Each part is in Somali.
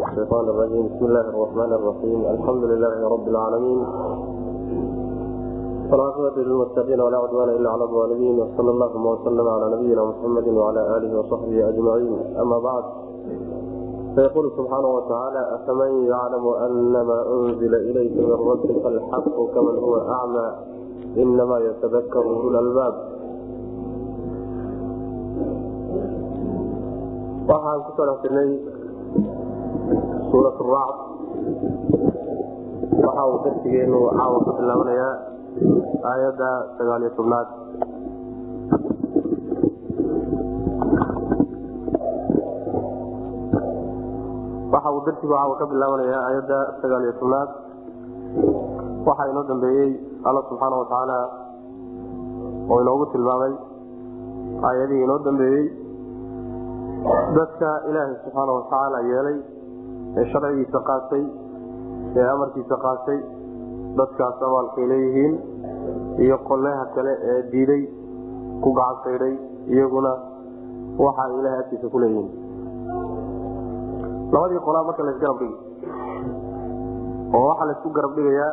الشيطان الرجيم بسم الله الرحمن الرحيم الحمد لله رب العالمين والعاقبة للمتقين ولا عدوان إلا على الظالمين وصلى اللهم وسلم على نبينا محمد وعلى آله وصحبه أجمعين أما بعد فيقول سبحانه وتعالى أفمن يعلم أن ما أنزل إليك من ربك الحق كمن هو أعمى إنما يتذكر أولو الألباب waxaan ku soo dhextirnay suurat racd waxa uu darsigeenu caawa ka bilaabanayaa aayadda sagaaliyo tobnaad waxa uu darsigu caawa ka bilaabanayaa aayadda sagaaliyo tobnaad waxaa inoo dambeeyey alla subxaana watacaala oo inoogu tilmaamay aayadihii inoo dambeeyey dadka ilaahay subxaana watacaala yeelay ee sharcigiisa qaatay ee amarkiisa qaatay dadkaas amaalkay leeyihiin iyo qolleha kale ee diiday ku gacansaydhay iyaguna waxa ay ilahay agtiisa ku leeyihiin labadii qolaa marka laysgarab dhigi oo waxaa laysku garab dhigayaa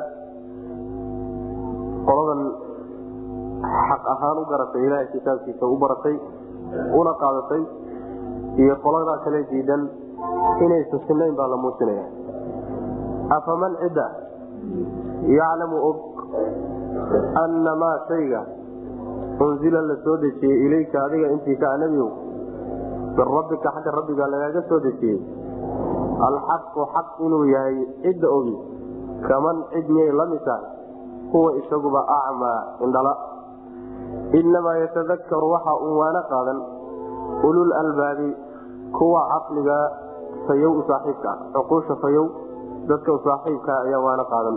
qoladan xaq ahaan u garatay ilaahay kitaabkiisa u baratay una qaadatay iyo qolada kale diidan inaysan sinayn baa la muujinaya afaman cidda yaclamu og anna maa shayga unzila la soo dejiyey ilayka adiga intiisaa nebigow min rabbika xagga rabbiga lagaaga soo dejiyey alxaqu xaq inuu yahay cidda ogi kaman cid miyay la mid tahay huwa isaguba acmaa indhala inamaa yatadakaru waxa uu waana qaadan ulul albaabi kuwa caqliga fayow u saaxiibka cuquusha fayow dadka u saaxiibka ayaa waana qaadan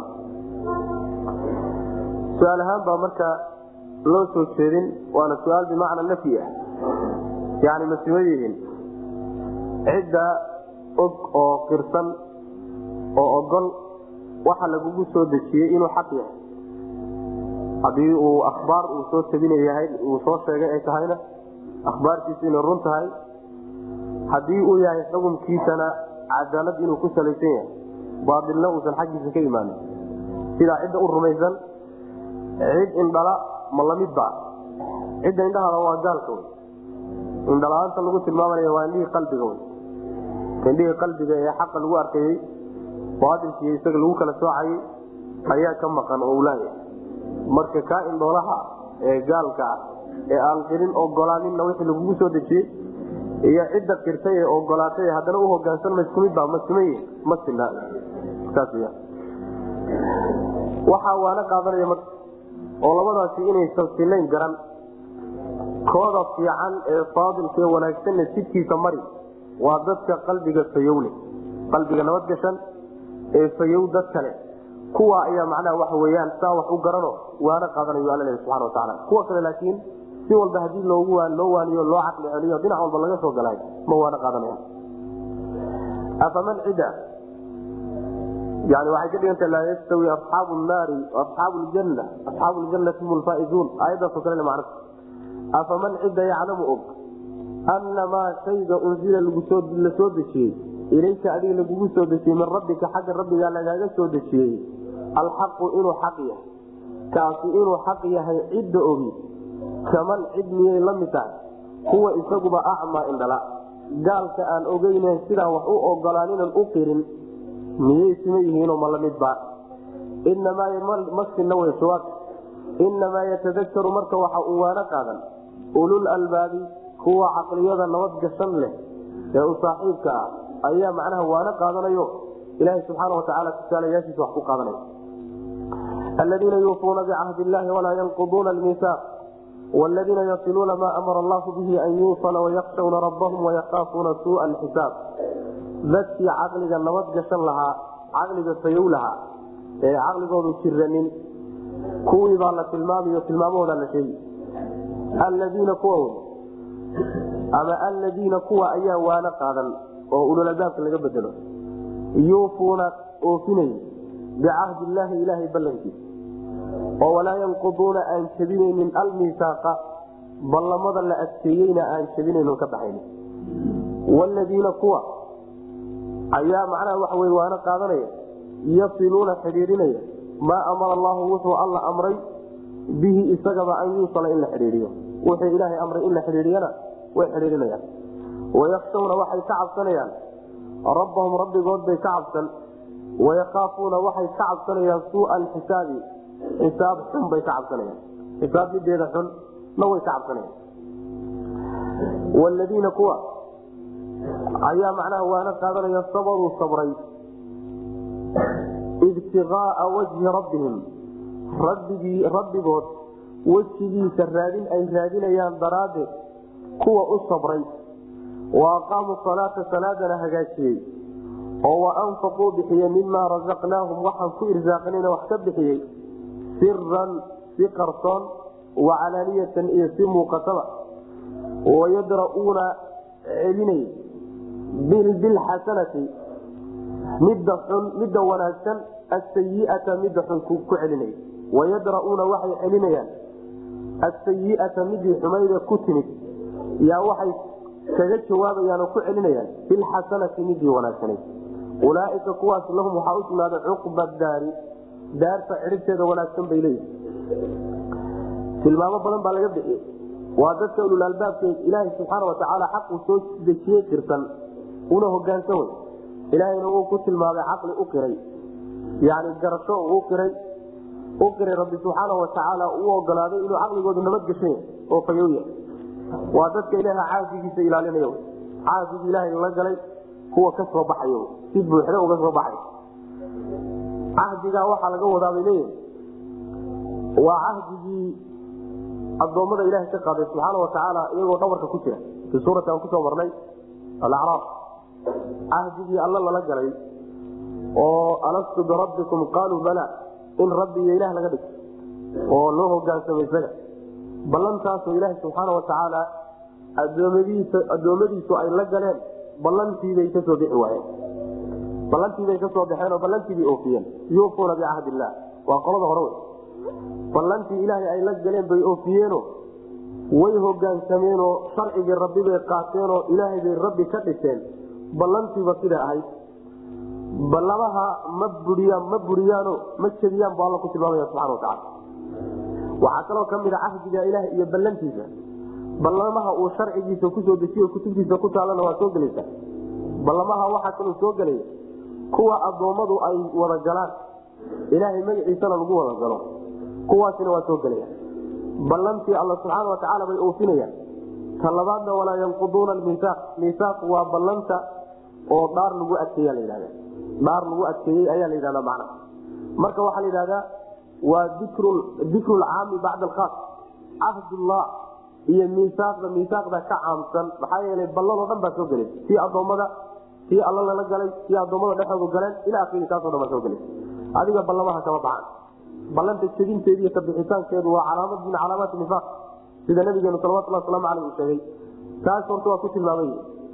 su-aal ahaan baa marka loo soo jeedin waana su-aal bimacna nafyi ah yani masima yihiin cidda og oo qirsan oo ogol waxa lagugu soo dejiyey inuu xaq yahay haddii uu akhbaar uu soo tabinayahay uu soo sheegay ay tahayna akhbaartiisu inay run tahay haddii uu yahay xukunkiisana cadaalad inuu ku salaysan yahay baailna uusan xaggiisa ka imaanin sidaa cidda u rumaysan cid indhala ma lamidba cidda indhahada waa gaalka wey indhala-aanta lagu tilmaamanaya waa indhihii qalbiga wey indhihii qalbiga ee xaqa lagu arkayey baailkiiyo isaga lagu kala soocayay ayaa ka maqan oo ulaaya marka kaa indhoolaha ee gaalka ah ee aan qirin ogolaaninna wixii lagugu soo dejiyey iyo cidda qirtay ee ogolaatay haddana u hogaansan ma isku midba ma siman yihin ma sina saas w waxaa waana qaadanaya marka oo labadaasi inaysan sinayn garan kooda fiican ee faadilkaee wanaagsanna jidkiisa mari waa dadka qalbiga fayowle qalbiga nabadgashan ee fayow dad kale kuwa ayaa macnaha waxa weyaan saa wax u garano waana qaadanayo alla lehi subxana watacaala kuwa kale laakiin si walba hadii loogu loo waaniyo loo caqli celiyo dhinac walba laga soo galay ma waana qaadanaya afaman cida yani waxay ka dhiganta laa yastawi asxaabu naari asxaabu ljanna asxaabu ljanati hum lfaaizuun aayadaaso kale macna afaman cida yaclamu og ana maa shayga unzila la soo dejiyey ilayka adiga lagugu soo dejiyey min rabbika xagga rabbigaa lagaaga soo dejiyey alxaqu inuu xaq yahay kaasi inuu xaq yahay cidda ogi kaman cid miyay la mid tahay kuwa isaguba acmaa indhala gaalka aan ogeynen sidaan wax u ogolaaninan u qirin miyay sima yihiinoo ma lamidba inamaa w jawaab inamaa yatadakaru marka waxa uu waana qaadan ulul albaabi kuwa caqliyada nabad gashan leh ee u saaxiibka ah ayaa macnaha waana qaadanayo ilaaha subxaana watacaala tusaalayaashiisa wax ku qaadanaya aladiina yuufuuna bicahdi illahi walaa yanquduuna almiisaaq wladiina yasiluuna maa amara allahu bihi an yuusala wayakshawna rabbahum wayakaafuuna suua alxisaab dadkii caqliga nabad gashan lahaa caqliga fayow lahaa ee caqligoodu jiranin kuwii baa la tilmaamayo tilmaamahooda la sheegi alladiina kuwa ama alladiina kuwa ayaa waana qaadan oo ululadaabka laga bedelo yuufuuna oofinay bicahdi illaahi ilaahay ballankiisa oo walaa yanquduuna aan jebinaynin almisaaqa ballamada la adkeeyeyna aan jebinayno ka baxaynin wladiina kuwa ayaa macnaha waxa wey waana qaadanaya yasiluuna xidhiidhinaya maa amara allahu wuxuu alla amray bihi isagaba an yuusala in la xidhiidiyo wuxuu ilaahay amray in la xidhiidiyana way xidhiidhinayaan wayakshawna waxay ka cabsanayaan rabbahum rabbigood bay ka cabsan wayakaafuuna waxay ka cabsanayaan suua alxisaabi xisaab xun bay ka cabsanayaan xisaab mideeda xun na way ka cabsanayaan wladiina kuwa ayaa macnaha waana qaadanaya sabaruu sabray ibtigaaa wajhi rabbihim rabbigii rabbigood wejigiisa raadin ay raadinayaan daraaddeed kuwa u sabray wa aqaamuu salaata salaadana hagaajiyey oo wa anfaquu bixiye mimaa rasaqnaahum waxaan ku irsaaqnayna wax ka bixiyey siran si qarsoon wa calaaniyatan iyo si muuqataba wayadra'uuna celinay bilxasanati midda xun midda wanaagsan asayiata midda xun ku celinay wayadra'uuna waxay celinayaan asayiata midii xumayda ku timid yaa waxay kaga jawaabayaan oo ku celinayaan bilxasanati midii wanaagsanayd ulaaika kuwaas lahum waxaa u sugnaaday cuqba daari daarta cidhibteeda wanaagsan bay leeyihi tilmaamo badan baa laga bixiyey waa dadka ululaalbaabke ilaaha subxaana watacaala xaquu soo dejiyey qirsan una hogaansan wey ilaahayna uu ku tilmaamay caqli u qiray yani garasho u qiray u qiray rabbi subxaana watacaala uu ogolaaday inuu caqligoodu nabadgeshanya oo fayowya waa dadka ilaaha caafigiisa ilaalinaya caafigi ilaahay la galay kuwa ka soo baxay si buuxda uga soo baxay cahdigaa waxaa laga wadaabay leeyahay waa cahdigii adoommada ilaha ka qaaday subxaana watacaala iyagoo dhabarka ku jira fi suurati aan kusoo marnay alacraaf cahdigii alla lala galay oo alastu birabbikum qaaluu bala in rabbi iyo ilaah laga dhigto oo loo hogaansamo isaga ballantaasoo ilaaha subxaana watacaala adoomadiisa addoommadiisu ay la galeen ballantiibay kasoo bixi waayeen ballantiibay kasoo baxeen oo ballantiibay oofiyeen yuufuuna bicahd illah waa qolada hore wey ballantii ilaahay ay la galeen bay oofiyeeno way hogaansameenoo sharcigii rabbi bay qaateenoo ilaahay bay rabbi ka dhiseen ballantiiba siday ahayd ballamaha ma buriyaan ma buriyaano ma jebiyaan bu alla ku tilmaamaya subxana watacaala waxaa kaloo ka mid a cahdiga ilaah iyo ballantiisa ballamaha uu sharcigiisa kusoo dejiyo kutubtiisa ku taalana waa soo gelaysa ballamaha waxaa kaloo soo gelaya kuwa addoommadu ay wada galaan ilaahay magaciisana lagu wada galo kuwaasina waa soo gelaya ballantii alla subxaana watacaala bay oofinayaan ta labaadna walaa yanquduuna miisaaq miisaaq waa ballanta oo dhaar lagu adkeeya la yidhahda dhaar lagu adkeeyey ayaa la yidhahda macna marka waxaa la yidhahdaa waa dikru lcaami bacda alkhaas cahdullah iyo miisaaqda miisaaqda ka caamsan maxaa yeelay ballanoo dhan baa soo gelaysa tii addoommada tii alla lala galay tii addoommada dhexoodu galeen ilaa akiri taasoo dhan baa soo gelaysa adiga ballamaha kama baxan ballanta jebinteedi iyo kabixitaankeedu waa calaamad min calaamaati nifaaq sida nabigeenu salawatulhi waslamu aleyh uu sheegay taas horta waa ku tilmaamay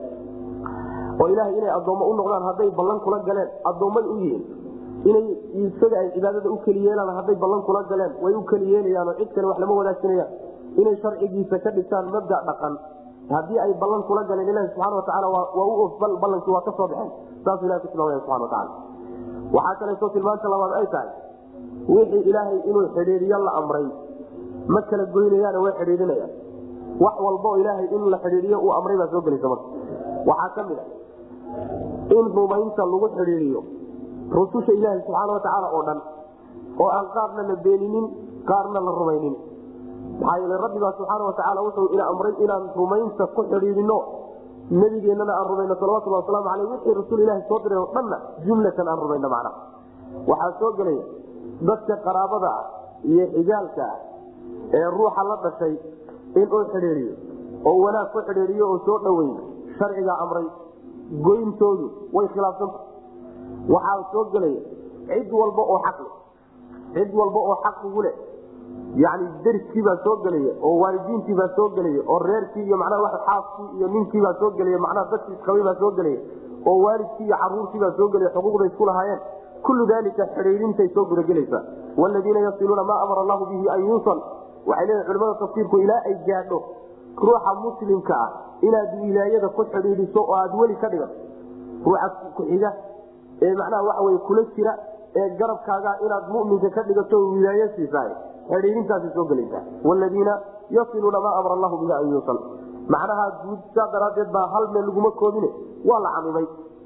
oo ilaahay inay addoommo u noqdaan hadday ballan kula galeen addoommay u yihiin inay isaga ay cibaadada u keli yeelaan hadday ballan kula galeen way u keli yeelayaanoo cid kale wax lama wadaagsanayaan inay sharcigiisa ka dhigtaan mabda dhaqan haddii ay ballan kula galeen ilahi subxana watacaala waa u of ballankii waa ka soo baxeen saasuu ilahi ku tilmaamaya subxana watacaala waxaa kaleeto tilmaanta labaad ay tahay wixii ilaahay inuu xidhiiriyo la amray ma kala goynayaane way xidhiirinayaan wax walba oo ilaahay in la xidhiiriyo uu amray baa soo gelaysa marka waxaa ka mid a in rumaynta lagu xidhiiriyo rususha ilaahi subxaana watacaala oo dhan oo aan qaarna la beeninin qaarna la rumaynin maxaa yeele rabbibaa subxaana watacaala wuxuu ina amray inaan rumaynta ku xidhiidino nabigeennana aan rumayno salawatulli wasalaamu aleyh wixii rasuul ilahi soo diray oo dhanna jumlatan aan rumayno macnaha waxaa soo gelaya dadka qaraabada ah iyo xigaalka ah ee ruuxa la dhashay inuu xidhiidiyo oo wanaag ku xidhiidiyo oo soo dhaweey sharcigaa amray goyntoodu way khilaafsanta waxaa soo gelaya cid walba oo xaqle cid walba oo xaq ugu leh yani dariskiibaa soo gelaya oo waalidiintiibaa soo gelaya oo reerkii iyo manaa xaaskii iyo ninkiibaa soo gelaya macnaha dadkii isqabaybaa soo gelaya oo waalidkii iyo caruurtiibaa soo gelaya xuquuqday isku lahaayeen kullu dalika xidhiidintay soo gudagelaysaa wladiina yasiluuna maa amara allahu bihi an yuusal waxay leeyihin culimada tafsiirku ilaa ay gaadho ruuxa muslimka ah inaad wilaayada ku xidhiidiso oo aad weli ka dhigan ruuxa ku-xiga ee macnaha waxa wey kula jira ee garabkaaga inaad muminka ka dhigato wilaayo siisaay xidhiirintaasay soo gelaysaa wladiina yasiluuna maa amara allahu bihi an yuusal macnaha guud saa daraadeed baa hal meel laguma koobine waa la camimay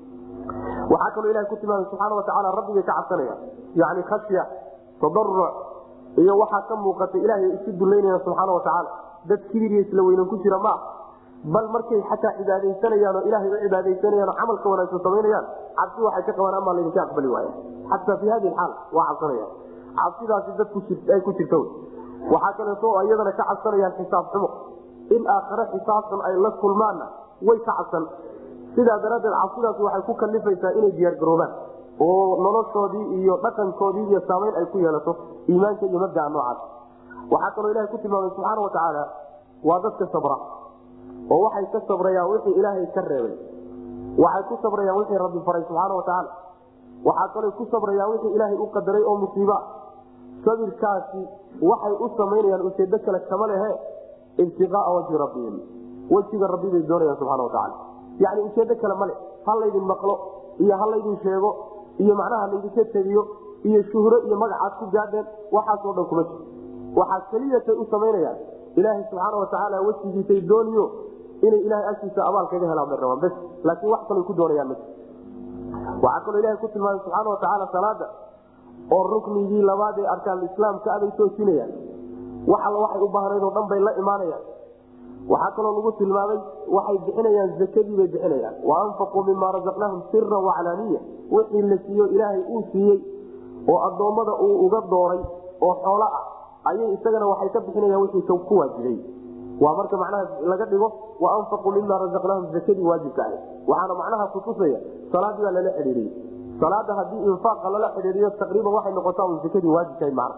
waxaa kaloo ilaha ku tilmaamay subxaana watacaala rabbigay ka cabsanaya yani khashya tadaruc iyo waxaa ka muuqata ilaahay isu dullaynaya subxaana watacaala dad kibir iyo isla weynan ku jira maa bal markay xataa cibaadaysanayaan oo ilaahay u cibaadaysanayaan oo camalka wanaagsan samaynayaan cabsi waxay ka qabaan amaa laydinka aqbali waaya xataa fi hadi xaal waa cabsanaya cabsidaasi dad ay ku jirta waxaa kaleeto iyadana ka cabsanayaan xisaab xumo in aakhare xisaabtan ay la kulmaanna way ka cabsan sidaa daraaddeed cabsidaas waxay ku kalifaysaa inay diyaargaroobaan oo noloshoodii iyo dhaqankoodii iyo saamayn ay ku yeelato iimaanka iyo mabdaa noocaas waxaa kaloo ilahay ku tilmaamay subxaana watacaala waa dadka sabra oo waxay ka sabrayaan wixii ilaahay ka reebay waxay ku sabrayaan wixii rabbi faray subxaana watacaala waxaa kaloo ku sabrayaan wixii ilaahay u qadaray oo musiiba sabirkaasi waxay u samaynayaan ujeedo kale kama lehe ibtiqaaa wajhi rabbihim wejiga rabbi bay doonayaan subxana watacaala yani ujeedo kale male ha laydin maqlo iyo ha laydin sheego iyo macnaha laydinka tegiyo iyo shuhro iyo magacaad ku gaadheen waxaasoo dhan kuma jiro waxaa keliyatay u samaynayaan ilaahay subxaana watacaala wejigiisay dooniyo inay ilahay agtiisa abaal kaga helaan bay rabaan bes laakiin wax kalay ku doonayaan ma waxaa kaloo ilahay ku tilmaamay subxaana watacaala salaada oo ruknigii labaad ee arkaanislaamka aday toojinayaan wax alla waxay u baahnayd oo dhan bay la imaanayaan waxaa kaloo lagu tilmaamay waxay bixinayaan zakadii bay bixinayaan wa anfaquu mima razaqnaahum sira waclaaniya wixii la siiyo ilaahay uu siiyey oo addoommada uu uga dooray oo xoolo ah ayay isagana waxay ka bixinayaan wixii ku waajibay waa marka macnaha laga dhigo wa anfaquu mima razaqnaahum zakadii waajibka ahay waxaana macnaha kutusaya salaadii baa lala xidhiiriyey salaada haddii infaaqa lala xidhiiriyo taqriiban waxay noqotaa un zakadii waajibkahay macna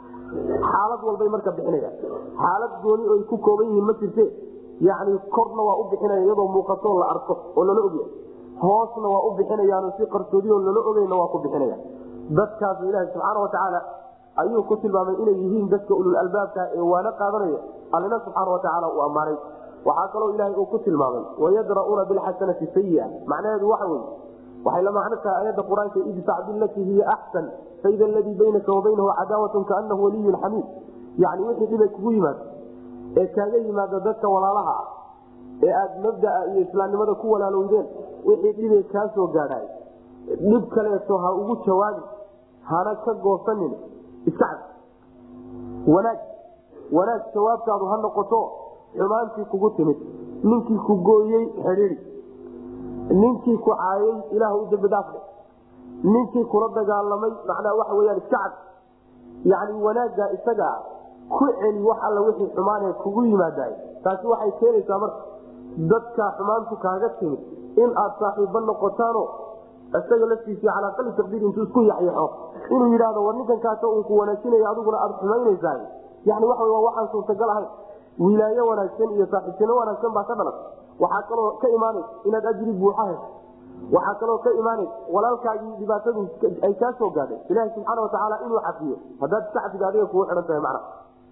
xaalad walbay marka bixinayaan xaalad gooni oy ku kooban yihiin ma jirte yani korna waa u bixinaya iyadoo muuqatoo la arko oo lala ogyahay hoosna waa u bixinayaan si qarsoodiyo lala ogeyna waa ku bixinaya dadkaas ilaahi subxaana watacaala ayuu ku tilmaamay inay yihiin dadka ulul albaabka ee waana qaadanaya allina subxaana watacaala uu ammaanay waxaa kaloo ilaahay uu ku tilmaamay wayadra'uuna bilxasanati sayia macnaheedu waxa weye waxay la macno tahay ayadda qur-aanka idfac bilatii hiya axsan faida aladii baynaka wa baynahu cadaawatun kaanahu waliyun xamiid yani wixii dhibay kugu yimaado ee kaaga yimaada dadka walaalaha ah ee aad mabdaa iyo islaamnimada ku walaalowdeen wixii dhibay kaa soo gaadhay dhib kaleeto ha ugu jawaabin hana ka goosanin iska cad wanaag wanaag jawaabtaadu ha noqoto xumaantii kugu timid ninkii ku gooyey xidhiidi ninkii ku caayay ilaah u dambi dhaafle ninkii kula dagaalamay macnaa waxa weyaan iska cad yani wanaagga isagaa ku celi wax alla wixii xumaanee kugu yimaadaay taasi waxay keenaysaa marka dadka xumaantu kaaga timid in aad saaxiibo noqotaano isaga laftiisii calaa qali taqdiir intuu isku yaxyaxo inuu yidhaahdo war ninkan kaaso uu ku wanaajinaya adiguna aada xumaynaysaa yani waxa waa waxaan suurtagal ahayn wilaayo wanaagsan iyo saaxiibtino wanaagsan baa ka dhalan waxaa kaloo ka imaanaysa inaad ajri buuxa hesho waxaa kaloo ka imaanaysa walaalkaagii dhibaatadu ay kaa soo gaadhay ilahi subxaana watacaala inuu cafiyo haddaad iska cafido adiga kugu xidhan tahay macna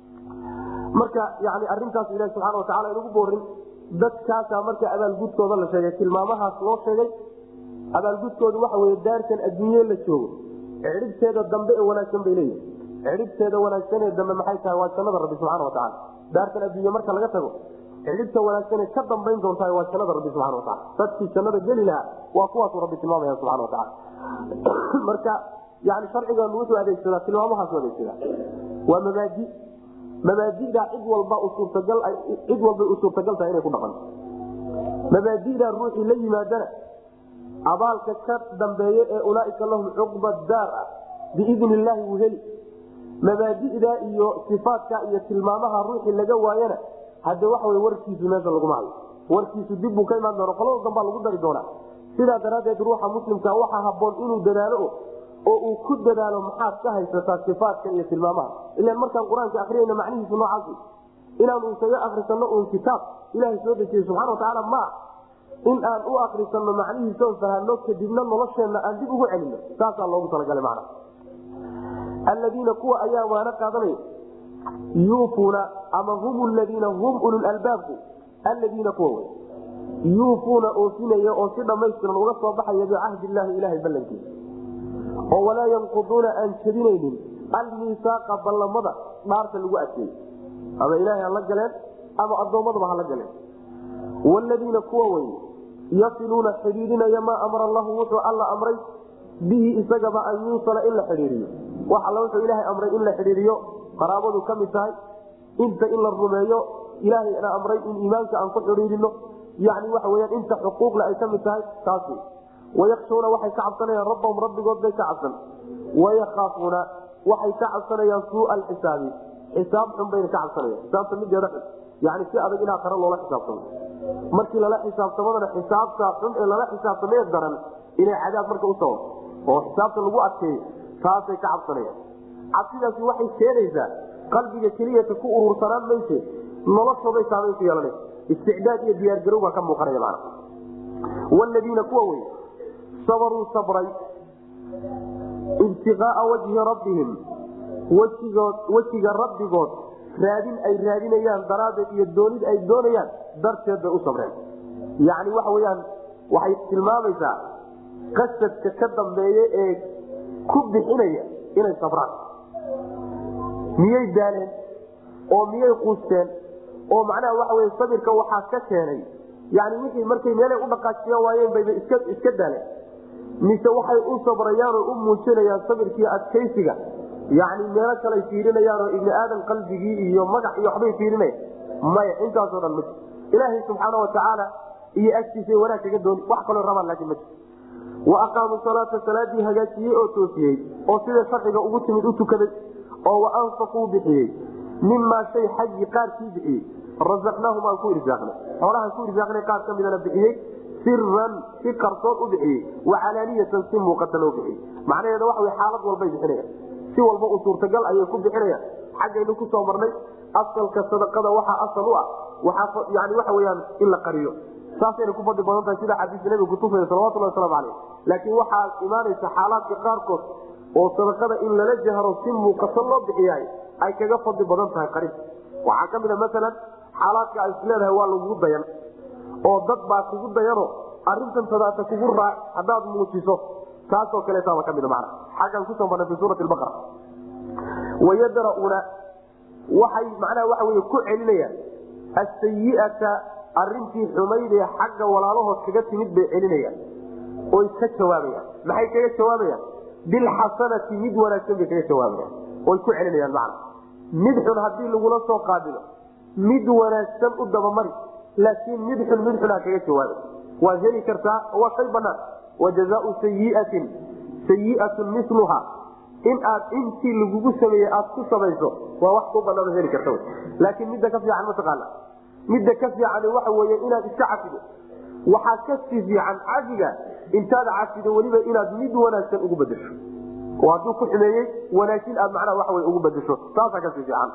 marka yani arintaas ilahi subxana watacala inugu boorin dadkaasaa marka abaalgudkooda la sheegay tilmaamahaas loo sheegay abaalgudkooda waxa wey daartan adduunye la joogo cidhibteeda dambe ee wanaagsan bay leeyihi cidhibteeda wanaagsan ee dambe maxay tahay waa jannada rabbi subxana watacaala daartan adduunye marka laga tago cidhibta wanaagsan ka dambayn doontaa waa jannada rabbi subana wataala dadkii jannada geli lahaa waa kuwaasuu rabbi tilmaamaya subana wataala marka yani sharcigan wuxuu adeegsadaa tilmaamahaasu adeegsadaa waa mabaadi mabaadidaa cid walba suurtagal cid walbay u suurtagal tahay inay ku dhaqanto mabaadidaa ruuxii la yimaadana abaalka ka dambeeye ee ulaaika lahum cuqba daar ah biidni illaahi wuu heli mabaadi'da iyo sifaadka iyo tilmaamaha ruuxii laga waayana hadde waxa wey warkiisu meesha laguma hayo warkiisu dib buu ka imaan doona qolada dambaa lagu dari doonaa sidaa daraaddeed ruuxa muslimka waxaa haboon inuu dadaalo oo uu ku dadaalo maxaad ka haysataa sifaadka iyo tilmaamaha ilan markaan qur-aanka akriyayna macnihiisu noocaas inaanu isaga akrisano un kitaab ilaahay soo dejiyey subxana watacaala maa in aan u akrisano macnihiisaon fahano kadibna nolosheenna aan dib ugu celino saasaa loogu talagalay macna alladiina kuwa ayaa waana qaadanaya yuufuuna ama hum ladiina hum ululalbaabku alladiina kuwa wey yuufuuna oofinaya oo si dhammaystiran uga soo baxaya bicahdi illaahi ilahay ballankiisa oo walaa yanquduuna aan jebinaynin almiisaaqa ballamada dhaarta lagu adkeeyey ama ilaahay hala galeen ama addoommadaba hala galeen wladiina kuwa wey yasiluuna xidhiidinaya maa amara allahu wuxuu alla amray bihi isagaba an yuusala in la xidhiiriyo wax alla wuxuu ilaahay amray in la xidhiiriyo qaraabadu ka mid tahay inta in la rumeeyo ilaahayna amray in iimaanka aan ku xidhiirino yani waxa weyaan inta xuquuqle ay ka mid tahay taas wey wayakshuuna waxay ka cabsanayaan rabbahum rabbigood bay ka cabsan wayakaafuuna waxay ka cabsanayaan suua alxisaabi xisaab xun bayna ka cabsanayaan xisaabta mideeda xun yani si adag in aakhare loola xisaabtamo markii lala xisaabtamadana xisaabta xun ee lala xisaabtamee daran inay cadaab marka u sababto oo xisaabta lagu adkeeyo taasay ka cabsanayaan cabsidaasi waxay keenaysaa qalbiga keliyata ku urursanaan mayse noloshooday saamayn ku yeelanaysa isticdaad iyo diyaargarow baa ka muuqanaya mana wladiina kuwa wey sabaruu sabray ibtiqaaa wajhi rabbihim wjigood wejiga rabbigood raadin ay raadinayaan daraaddeed iyo doonid ay doonayaan darteed bay u sabreen yacni waxa weyaan waxay tilmaamaysaa qasadka ka dambeeye ee ku bixinaya inay sabraan miyay daaleen oo miyay quusteen oo macnaha waxa wey sabirka waxaa ka keenay yani wixii markay meelay u dhaqaajiyan waayeen bayba iska iska daaleen mise waxay u sabrayaan oo u muujinayaan sabirkii adkaysiga yani meelo kalay fiirinayaan oo ibni aadan qalbigii iyo magac iyo waxbay fiirinayaan maya intaasoo dhan ma jir ilaahay subxaana watacaala iyo agtiisa wanaag kaga dooni wax kaloo rabaan laakiin ma jir wa aqaamuu salaata salaadii hagaajiyey oo toosiyey oo sida sharciga ugu timid u tukaday oo wa anfaquu bixiyey mimaa shay xaggii qaarkii bixiyey razaqnaahum aan ku irsaaqnay xoolahaan ku irsaaqnay qaar ka midana bixiyey siran si qarsoon u bixiyey wacalaaniyatan si muuqata loo bixiyey macnaheeda waxa wy xaalad walbay bixinayaan si walba u suurtagal ayay ku bixinayaan xaggaynu kusoo marnay asalka sadaqada waxaa asal u ah waaa yani waxa weyaan in la qariyo saasayna ku fadli badan tahay sida xadiiska nabiga kutusaya salawatulhi waslamu caleyh laakiin waxaa imaanaysa xaalaadka qaarkood oo sadaqada in lala jahro si muuqato loo bixiyahay ay kaga fadli badan tahay qarin waxaa ka mid a maalan xaalaadka ay isleedahay waa lagugu dayan oo dad baa kugu dayano arintan tadaata kugu raac haddaad muujiso taasoo kaleetaaba ka mid mana xaggan kusoo marnay fi suurati baqara wayadra'uuna waxay macnaha waxa wey ku celinayaan asayiata arintii xumayd ee xagga walaalahood kaga timid bay celinayaan oy ka jawaabayaan maxay kaga jawaabayaan bilxasanati mid wanaagsan bay kaga jawaabayaan oy ku celinayaan macna mid xun haddii lagula soo qaabilo mid wanaagsan u dabamari laakiin mid xun mid xun ha kaga jawaaba waad heli kartaa waa shay banaan wajazaau sayiatin sayiatun miluha in aad intii lagugu sameeye aad ku samayso waa wax ku banaan heli karta laakiin midda ka fiican mataqaana midda ka fiican waxa wey inaad iska cafido waxaa kasii fiican cafiga intaad cafido weliba inaad mid wanaagsan ugu bedesho oo hadduu ku xumeeyey wanaagsin aad macnaha waa ugu bedesho taasaa kasii fiican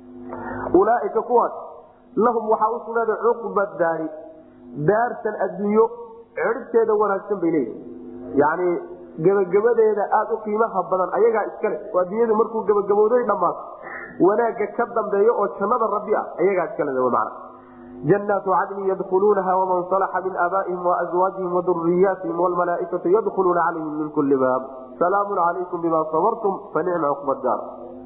ulaaika kuwaas lahum waxaa u sugnaaday cuqba daari daartan adduunyo ciribteeda wanaagsan bay leeyihi yani gebagabadeeda aada u qiimaha badan ayagaa iskale oo adduunyadu markuu gebagabooday dhammaato wanaagga ka dambeeyo oo jannada rabbi ah ayagaa iskale man janaatu cadnin yadkhuluunaha waman salaxa min aabaa'ihim waazwaajihim waduriyaatihim wlmalaaikatu yadkhuluuna calayhim min kuli baab salaamun calaykum bima sabartum fanicma cuqba daar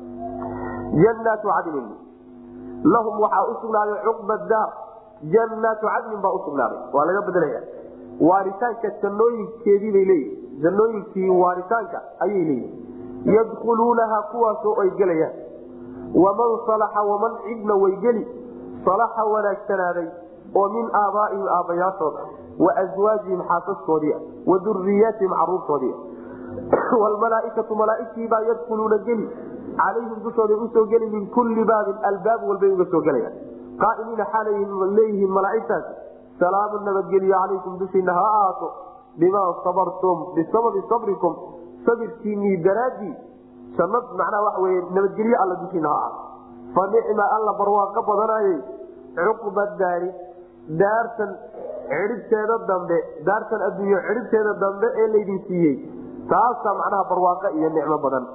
janaatu cadnin lahum waxaa usugnaaday cuqba daar janaatu cadnin baa usugnaaday waa laga bedelaya waaritaanka jannooyinkeedii bay leeyihi jannooyinkii waaritaanka ayay leeyihi yadkhuluunaha kuwaasoo ay gelayaan waman salaxa waman cidna way geli salaxa wanaagsanaaday oo min aabaaihim aabbayaashooda wa aswaajihim xaasaskoodii wa duriyaatihim caruurtoodii wlmalaaikatu malaaigtiibaa yadkhuluuna geli calayhim dushooday usoo geli min kulli baabin albaab walbay uga soo gelayaan qaaimiina xaalay leeyihiin malaaigtaasi salaamu nabadgelyo calaykum dushiina ha ahaato bimaa sabartum bisababi sabrikum sabirkiinii daraaddii jannad macnaha waxa weye nabadgelyo alla dushiina ha ahaato fa nicma alla barwaaqo badanayay cuqba daari daartan cidhibteeda dambe daartan adduunyo cidhibteeda dambe ee laydin siiyey taasaa macnaha barwaaqo iyo nicmo badan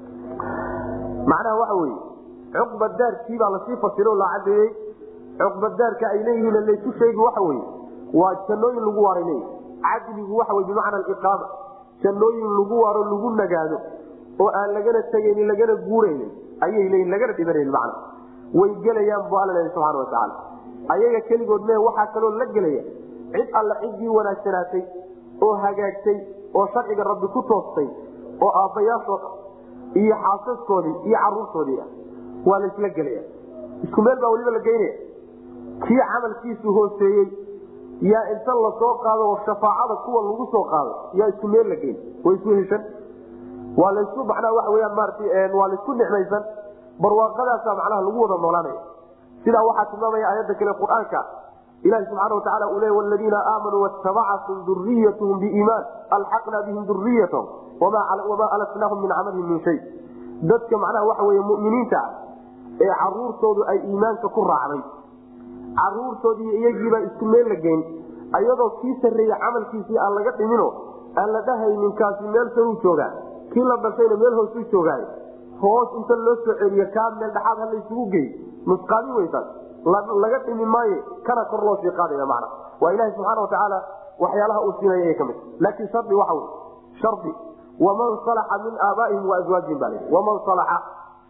macnaha waxa weye cuqba daarkii baa lasii fasiro la cadeeyey cuqba daarka ay leeyihiin laysu sheegi waxa weye waa jannooyin lagu waaray leeyi cadligu waxa wey bimacna aliqaama jannooyin lagu waaro lagu nagaado oo aan lagana tegaynin lagana guuraynin ayay leeyiin lagana dhibanayn macna way gelayaan bu alla leeyahy subxana watacaala ayaga keligood mee waxaa kaloo la gelaya cid alla ciddii wanaagsanaatay oo hagaagtay oo sharciga rabbi ku toostay oo aabbayaashood iyo xaasaskoodii iyo caruurtoodii ah waa laysla gelaya isku meel baa weliba la geynaya kii camalkiisu hooseeyey yaa inta lasoo qaado oo shafaacada kuwa lagu soo qaado yaa isku meel la geyn way isu heshan waa laysu macnaha waxa weyaan maarata waa laysku nicmaysan barwaaqadaasa macnaha lagu wada noolaanaya sidaa waxaa tilmaamaya aayadda kale qur-aanka ilahi subxaana watacaala uu leey waladiina aamanuu watabacathm duriyathm biiimaan alxaqna bihim duriyatahum wamaa alasnaahum min camalihim min shay dadka macnaha waxa wey muminiinta ah ee caruurtoodu ay iimaanka ku raacday caruurtoodii iyagiibaa isku meel la geyn ayadoo kii sarreeye camalkiisii aan laga dhimino aan la dhahaynin kaasi meel saruu joogaa kii la dhashayna meel hoosuu joogaay hoos inta loo soo celiyo kaa meel dhexaad ha laysugu gey nusqaami weysaas laga dhimi maaye kana kor loo sii qaadaya macna waa ilahi subxaana watacaala waxyaalaha uu siinaya ay ka mid laakiin shardi waxa wey shardi waman salaxa min aabaaihim waazwaajihim baa layidhi waman salaxa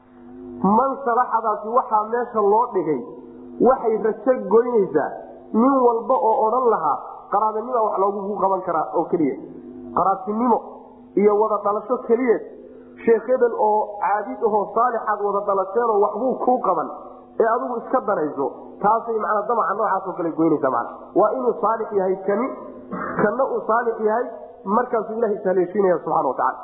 man salaxadaasi waxaa meesha loo dhigay waxay rajo goynaysaa nin walba oo odhan lahaa qaraabanima wax loogu qaban karaa oo keliya qaraabtinimo iyo wada dhalasho keliyeed sheekh hebel oo caabid ahoo saalixaad wada dhalasheenoo waxbuu kuu qaban ee adigu iska danayso taasay manaa damaca noocaasoo kale goynaysa mana waa inuu saalix yahay kani kanna uu saalix yahay markaasuu ilaha ishaleeshiinaya subxana watacaala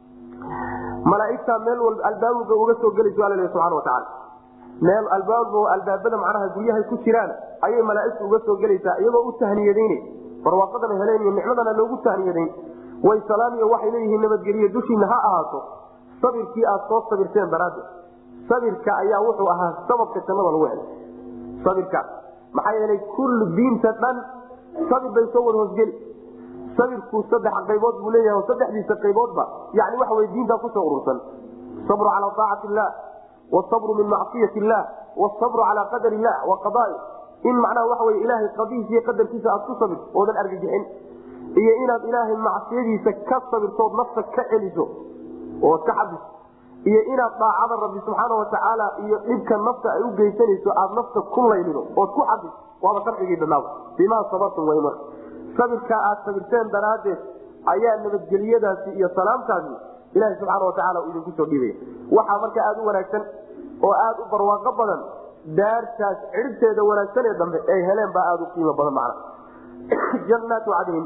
malaaigta meel walba albaabuga uga soo gelayso alla subana watacaala meel albaab albaabada macnaha guryahay ku jiraan ayay malaaigtu uga soo gelaysaa iyagoo u tahniyadayn barwaaqadana heleen iyo nicmadana loogu tahniyadayn way salaamiyo waxay leeyihiin nabadgeliye dushiina ha ahaato sabirkii aad soo sabirteen daraaddeed sabirka ayaa wuxuu ahaa sababka jannada lagu helay sabirka maxaa yeelay kullu diinta dhan sabir bay soo wada hoosgeli sabirku saddex qaybood buu leeyahay oo saddexdiisa qayboodba yani waxa wey diintaa kusoo urursan sabru calaa aacati illah wsabru min macsiyati illah wsabru calaa qadar illah wa qadaai in macnaha waxa wey ilaahay qadihiisa iyo qadarkiisa aad ku sabirto oodan argagixin iyo inaad ilaahay macsiyadiisa ka sabirtood nafta ka celiso ood ka xabiso iyo inaad daacada rabbi subxaana watacaala iyo dhibka nafta ay u geysanayso aad nafta ku laylido ood ku xabiso waaba sharcigii dhanaaw bimaa sabartum way marka sabirkaa aad sabirteen daraaddeed ayaa nabadgelyadaasi iyo salaamtaasi ilaha subxaana watacaala uu idinku soo dhiibaya waxaa marka aada u wanaagsan oo aada u barwaaqo badan daartaas cidhibteeda wanaagsan ee dambe ay heleen baa aada u qiimo badan macna jannaatu cadnin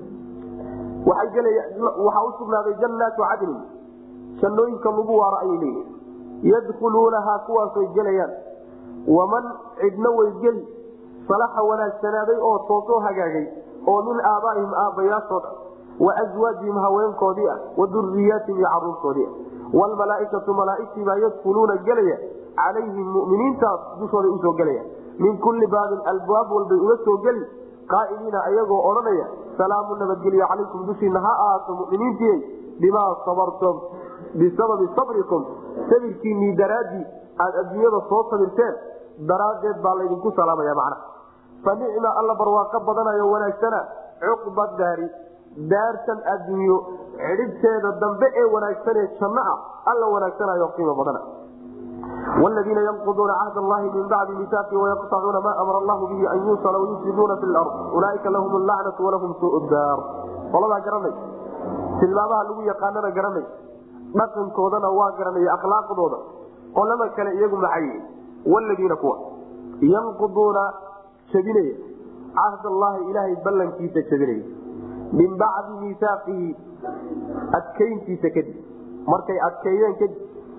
waay gel waxaa usugnaaday jannaatu cadnin jannooyinka lagu waaro ayay leeyihin yadkhuluunahaa kuwaasay gelayaan waman cidna way geli salaxa wanaagsanaaday oo toosoo hagaagay oo min aabaaihim aabbayaashooda wa aswaajihim haweenkoodii ah wa duriyaatihim iyo caruurtoodii ah wlmalaaikatu malaaigtii baa yadkuluuna gelaya calayhim muminiintaas dushooday usoo gelaya min kulli baabin albaab walbay uga soo geli qaa'iliina ayagoo odhanaya salaamu nabadgelyo calaykum dushiina ha ahaato muminiintii bimaa sabartum bisababi sabrikum sabirkiinii daraaddii aad adduunyada soo sabirteen daraaddeed baa laydinku salaamaya macna fa nicma alla barwaaqo badanayo wanaagsana cuqba daari daartan adduunyo cidhibteeda dambe ee wanaagsanee janno ah alla wanaagsanayo qiimo badana wladiina yanquduuna cahd allahi min bacdi misaaqi wayaqtacuuna ma amara allahu bihi an yuusala wayufsiduuna fi lard ulaaika lahum lacnatu walahum suu daar qoladaa garanay tilmaamaha lagu yaqaanana garanay dhaqankoodana waa garanay akhlaaqdooda qolada kale iyagu maxay wladiina kuwa yanquduuna jabinaya cahd allahi ilaahay ballankiisa jabinaya min bacdi miisaaqihi adkayntiisa kadib markay adkeeyeen kadib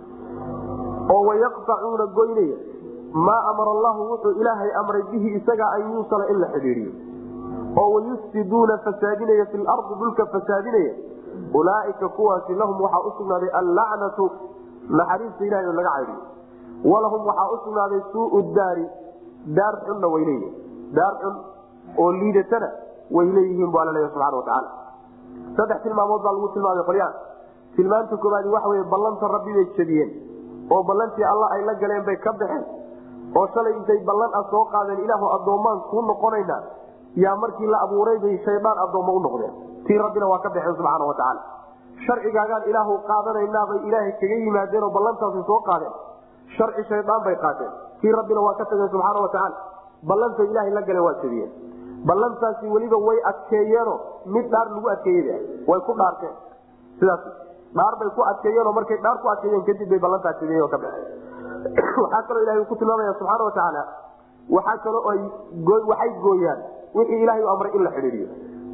oo wayaqtacuuna goynaya maa amara allahu wuxuu ilaahay amray bihi isaga an yuusala in la xidhiidiyo oo wayufsiduuna fasaadinaya fi lardi dhulka fasaadinaya ulaaika kuwaasi lahum waxaa usugnaaday allacnatu naxariista ilahay oo laga caydiyo walahum waxaa usugnaaday suuu daari daar xunna way leeyihin daar xun oo liidatana way leeyihiin bu alla leeya subxana watacaala saddex tilmaamood baa lagu tilmaamay qolyaan tilmaanta koobaadi waxa wey ballanta rabbi bay jebiyeen oo ballantii alla ay la galeen bay ka baxeen oo shalay intay ballan ah soo qaadeen ilaahu addoommaan kuu noqonaynaa yaa markii la abuuray bay shaydaan addoommo u noqdeen tii rabbina waa ka baxeen subxaana wa tacaala sharcigaagaan ilaahu qaadanaynabay ilaahay kaga yimaadeen oo ballantaasi soo qaadeen sharci shaydaan bay qaateen kii rabbina waa ka tageen subxaana wa tacaala ballantay ilaahay la galeen waa jebiyeen ballantaasi weliba way adkeeyeeno mid dhaar lagu adkeeyey way ku dhaarteen sidaas dhaar bay ku adkeeyeenoo markay dhaar ku adkeeyeen kadib bay ballantaa jebiyeen oo ka baxeen waxaa kaloo ilahay uu ku tilmaamaya subxaana wa tacaala waxaa kaloo ay waxay gooyaan wixii ilahay u amray in la xidhiidiyo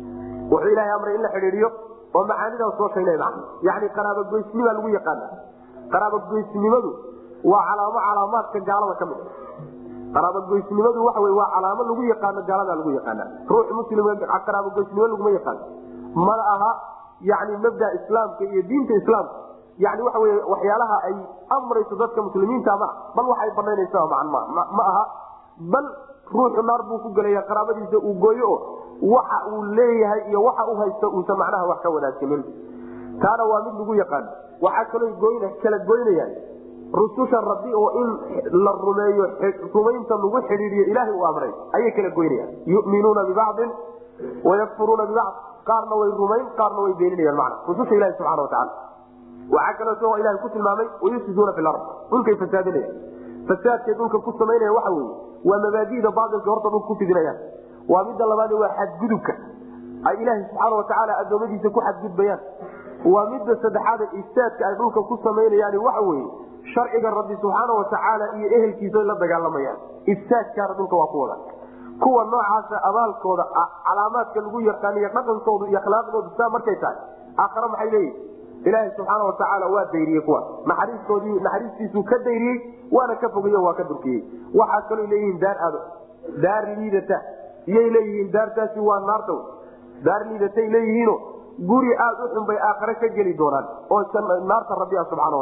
wuxuu ilahay amray in la xidhiidiyo oo macaanidaa soo sheegnay macna yani qaraabogoysnimaa lagu yaqaana qaraabogoysnimadu waa calaamo calaamaadka gaalada ka mid qaraabogoysnimadu waxa wey waa calaamo lagu yaqaano gaalada lagu yaqaana ruux muslim qaraabogoysnimo laguma yaqaano mana aha yani mabda islaamka iyo diinta islaamka yani waxa wey waxyaalaha ay amrayso dadka muslimiinta ma bal waxay banaynaysa ma aha bal ruuxu naar buu ku gelaya qaraabadiisa uu gooyo o waxa uu leeyahay iyo waxa u haysta uusan macnaha wax ka wanaagsanin taana waa mid lagu yaqaano waxaa kaloo goyn kala goynayaan rususha rabbi oo in la rumeeyo rumaynta lagu xidhiidiyo ilaahay uu amray ayay kala goynayaan yuminuuna bibacdin wayakfuruuna bibacd qaarna way rumayn qaarna way beeninayaan mana rususha ilahi subxana watacaala waxaa kaleeto ilahay ku tilmaamay wayufsiduuna fi lard dhulkay fasaadinayaan fasaadkay dhulka ku samaynaya waxa weye waa mabaadida baailka horta dhulka ku fidinayaan waa midda labaad waa xadgudubka ay ilaaha subxaana watacaala adoomadiisa ku xadgudbayaan waa midda saddexaad ifsaadka ay dhulka ku samaynayaan waxa weye sharciga rabbi subxaana watacaala iyo ehelkiisa la dagaalamayaan ifsaadkaana dhulka waa ku wada kuwa noocaasa abaalkooda calaamaadka lagu yaqaaniyo dhaqankoodu iyo akhlaaqdoodu saa markay tahay aakhare maxay leeyihin ilaaha subxaana watacaala waa dayriyey kuwa naxariistoodii naxariistiisuu ka dayriyey waana ka fogeyo waa ka durkiyey waxaa kaloo leeyihiin daar ado daar liidata iyay leeyihiin daartaasi waa naarta daar liidatay leeyihiino guri aada u xun bay aakhare ka geli doonaan oo naarta rabbi ah subxaana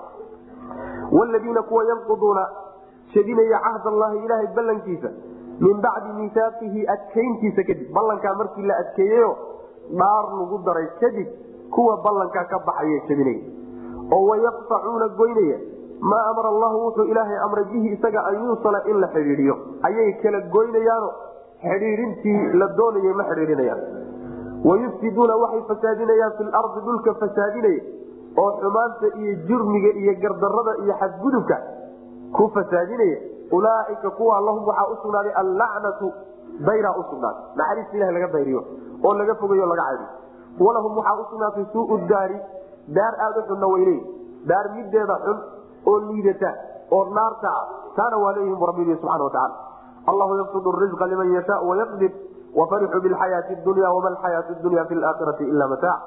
watacaala wladiina kuwa yanquduuna shadinaya cahd allahi ilaahay ballankiisa min bacdi miisaaqihi adkayntiisa kadib ballankaa markii la adkeeyeyo dhaar lagu daray kadib kuwa ballankaa ka baxaya jabinaya oo wayaqtacuuna goynaya maa amara allahu wuxuu ilaahay amray bihi isaga an yuusala in la xidhiidiyo ayay kala goynayaano xidhiidintii la doonayay ma xidhiidinayaan wayufsiduuna waxay fasaadinayaan fi lardi dhulka fasaadinaya oo xumaanta iyo jurmiga iyo gardarada iyo xadgudubka ku fasaadinaya ulaaika kuwa lahum waxaa usugnaaday allacnatu dayraa usugnaaday naxariista ilaha laga dayriyo oo laga fogeyo laga caydiyo walahum waxaa usugnaatay suu daari daar aada u xunna wayley daar mideeda xun oo liidata oo naarta ah taana waa leeyihin rabbi subana wataala allahu yabsud rizqa liman yashaa wayaqdir wafarixuu bilxayaati dunya wama alxayaatu dunya fi laakhirati ila mataac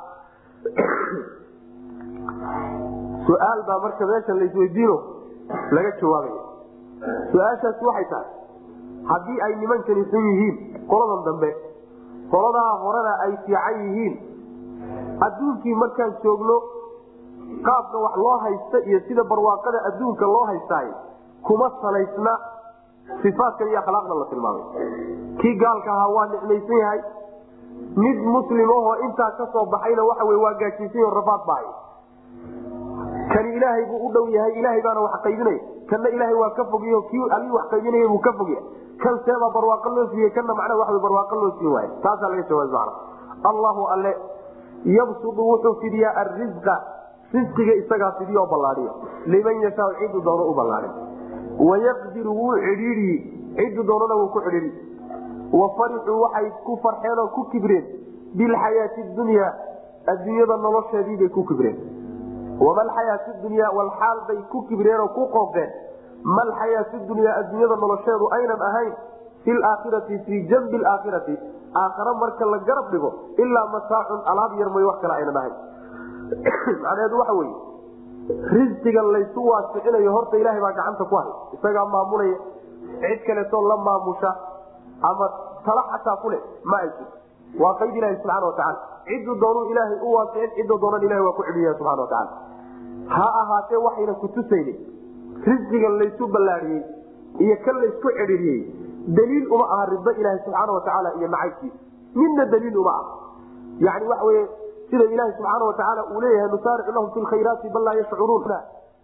su-aal baa marka meesha laisweydiino laga jawaabaya su-aashaas waxay tahay haddii ay nimankani xun yihiin qoladan dambe qoladaa horena ay fiican yihiin adduunkii markaan joogno qaabka wax loo haysta iyo sida barwaaqada adduunka loo haystaay kuma salaysna ifaadkan iyo akhlaaqda la tilmaamay kii gaalka ahaa waa nicmaysan yahay mid muslimahoo intaa ka soo baxayna waxa w waa gaajiysan rafaad bahay kani ilaahay buu u dhow yahay ilaahay baana wax qaybinaya kanna ilaahay waa ka fogyo kii alii wax qaybinaya buu ka fogya kan seebaa barwaaqo loo siiyey kana macna wa barwaaqo loo siin waay taasaa laga jawaab mana allahu alle yabsudu wuxuu fidiyaa arisqa risqiga isagaa fidiyo ballaaiyo liman yashaa cidu doono u ballaai wayaqdiru wuu cidhiidiyi cidu doonana wuu ku cidhiidi wafarixuu waxay ku farxeen oo ku kibreen bilxayaati dunya adduunyada nolosheediibay ku kibreen wamalxayaati dunya walxaal bay ku kibreen oo ku qoofeen malxayaati dunya adduunyada nolosheedu aynan ahayn fi laakhirati fii janbi laakhirati aakhare marka la garab dhigo ilaa mataacun alaab yar mooy wax kale aynan ahayn macnaheedu waxa weye risqiga laysu waasicinayo horta ilaahay baa gacanta ku hay isagaa maamulaya cid kaleetoo la maamusha ama tala xataa kule ma ay jirto waa qayd ilahi subxana watacaala ciddu doonuu ilaahay u waasicin cidda doonan ilahay waa ku celiya subxana watacaala ha ahaatee waxayna kutusaynin risqiga laysu ballaadhiyey iyo kan laysku cidhiriyey daliil uma aha rido ilaahi subxaana watacaala iyo nacaybkiisa midna daliil uma aha yani waxa weye sida ilaahi subxaana watacaala uu leeyahay nusaaricu lahum fi lkhayraati bal laa yashcuruun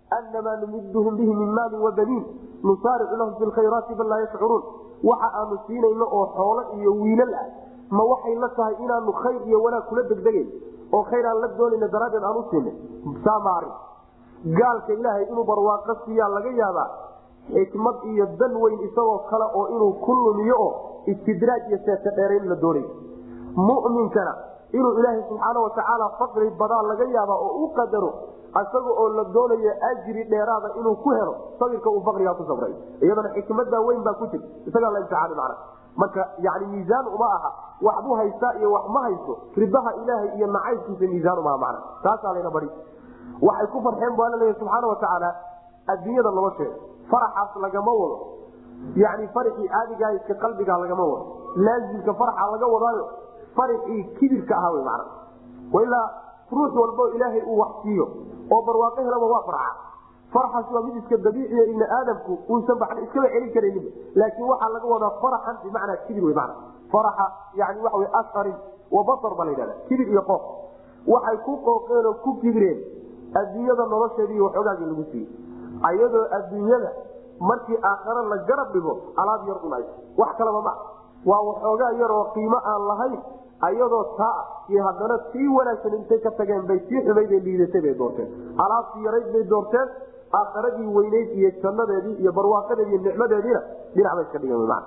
anamaa numiduhum bihi min maalin wabaniin nusaaricu lahum fi lkhayraati bal laa yashcuruun waxa aanu siinayno oo xoolo iyo wiilal ah ma waxay la tahay inaanu khayr iyo wanaag kula degdegayn oo khayr aan la doonayna daraaddeed aan u siinay saamaarin gaalka ilaahay inuu barwaaqo siiyaa laga yaabaa xikmad iyo dan weyn isagoo kale oo inuu ku lumiyo oo istidraaj iyo seeta dheerayn la doonay muminkana inuu ilaahay subxaana watacaala faqri badaa laga yaaba oo u qadaro isaga oo la doonayo ajri dheeraada inuu ku helo sabirka uu faqrigaa ku sabray iyadana xikmada weyn baa ku jir isagaa la imtixaani macna marka yani miisaan uma aha waxbuu haystaa iyo wax ma haysto ribaha ilaahay iyo nacaybkiisa miisaan umaha macna taasaa layna bari waxay ku farxeen bu alla leeya subxaana watacaala adduunyada nolosheeda faraxaas lagama wado yani farxii caadigaa iska qalbigaa lagama wado laazimka farxa laga wadaayo farxii kibirka ahaa wy mana ilaa ruux walbo ilaahay uu wax siiyo oo barwaaqo helaba waa farxa farxaas waa mid iska dabiiciya ibni aadamku uusan ba iskaba celin karaynin laakiin waxaa laga wadaa faraxan bimacnaa kibir wy mana faraxa yani waxa wy asharin wa basar baa la yidhahda kibir iyo qooq waxay ku qooqeen oo ku kibireen adduunyada nolosheedii waxoogaagii lagu siiyey ayadoo adduunyada markii aakhare la garab dhigo alaab yar un ay wax kalaba ma waa waxoogaa yar oo qiimo aan lahayn ayadoo taa iyo haddana sii wanaagsan intay ka tageen bay sii xumayd ee liidatay bay doorteen alaabtii yarayd bay doorteen aakharadii weyneyd iyo jannadeedii iyo barwaaqadeedi iyo nicmadeediina dhinac bay iska dhigeen man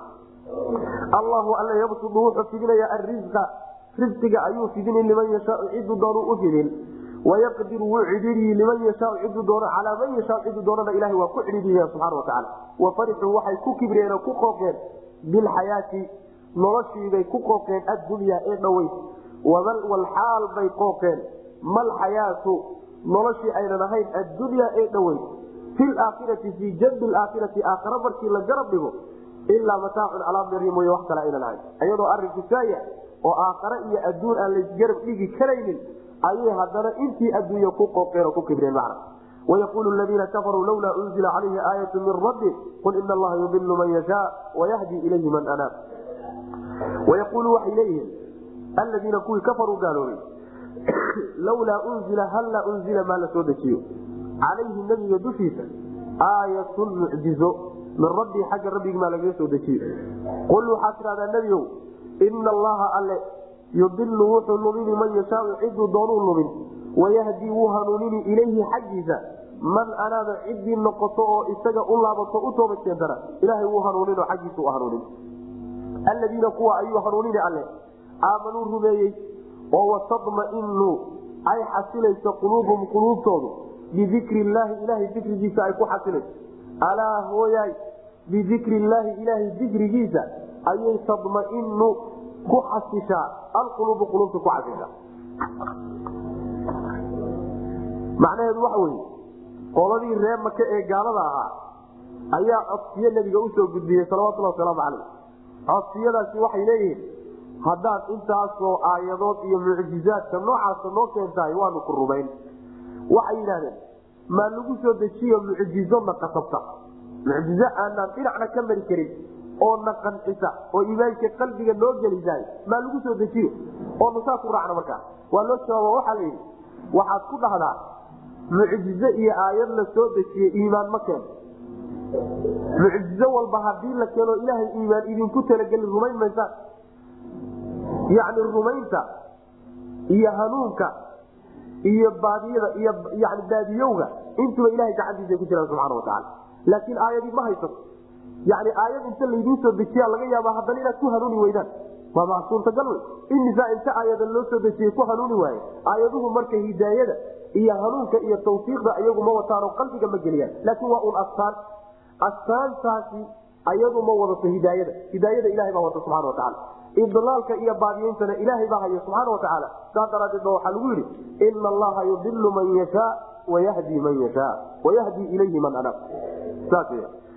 allahu alla yabsudu wuxuu fidinaya arisqa risqiga ayuu fidinin liman yashaau ciduu doonuu u fidin wayaqdiru wuu cidhiiriyi liman yashaau ciduu doono calaa man yashaau ciduu doonana ilahay waa ku cidhiiriya subxana watacaala wafarixuu waxay ku kibreen oo ku qooqeen bilxayaati noloshiibay ku qooqeen addunyaa ee dhoweyd walxaal bay qooqeen malxayaatu noloshii aynan ahayn addunyaa ee dhoweyd fi laakhirati fii janbi laakhirati aakhara markii la garab dhigo ilaa mataacun alaabdari mooye wax kale aynan ahayn ayadoo arinku saaya oo aakhare iyo adduun aan laysgarab dhigi karaynin ayay haddana intii adduunya ku qooqeen oo ku kibreen macna wayaqulu ladiina kafaruu lawlaa unzila calayhi aayatu min rabbi qul ina allaha yudilu man yashaa wayahdi ilayhi man anaab wayaqulu waxay leeyihiin aladiina kuwii kafaruu gaaloobay lawlaa unzila hallaa unzila maa la soo dejiyo calayhi nabiga dushiisa aayatun mucjizo min rabbii xagga rabbigi maa lagaga soo dejiyo qul waxaad tidhahdaa nebiow ina allaha alle yudilu wuxuu lumini man yashaau ciduu doonuu lumin wayahdi wuu hanuunini ilayhi xaggiisa man anaaba ciddii noqoto oo isaga u laabato u toobad keentana ilaahay wuu hanuuninoo xaggiisa u hanuunin aladiina kuwa ayuu hanuunini alle aamanuu rumeeyey oo watadmainu ay xasilayso quluubuhum quluubtoodu bidikri illaahi ilaahay dikrigiisa ay ku xasilayso alaa hooyaay bidikri illaahi ilaahay dikrigiisa ayay tadmainu ku xasishaa alquluubu quluubta ku xasishaa macnaheedu waxa weye qoladii reer maka ee gaalada ahaa ayaa codsiyo nabiga usoo gudbiyey salawatulhi wasalaamu calayh codsiyadaasi waxay leeyihiin haddaad intaasoo aayadood iyo mucjizaadka noocaasa noo keentahay waanu ku rumayn waxay yidhahdeen maa lagu soo dejiyo mucjizo na qasabta mucjizo aanaan dhinacna ka mari karin oo na qancisa oo iimaanka qalbiga noo gelisaay maa lagu soo dejiyo oo nasaa ku raacna markaa waa loo jawaaba waxaa layidhi waxaad ku dhahdaa mucjizo iyo aayad la soo dejiye iimaan ma keeno mucjizo walba hadii la keeno ilaahay iimaan idinku talagelin rumayn maysaan yacni rumaynta iyo hanuunka iyo baadiyada iyo yani baadiyowga intuba ilahay gacantiisa ku jiraan subxana watacaala laakiin aayadii ma haysato yani aayad inta laydiin soo dejiya laga yaaba haddana inaad ku hanuuni weydaan waa ma suurtagal wey imisaa inta aayada loo soo dejiyey ku hanuuni waaye aayaduhu marka hidaayada iyo hanuunka iyo tawfiiqda iyagu ma wataanoo qalbiga ma geliyaan laakiin waa un astaan astaantaasi ayadu ma wadato hidaayada hidaayada ilahay baa wata subxana watacaala idlaalka iyo baadiyeyntana ilaahay baa haya subxaana watacaala saas daraadeed ba waxaa lagu yidhi ina allaha yudilu man yashaa wayahdi man yashaa wayahdi ilayhi man anaab saas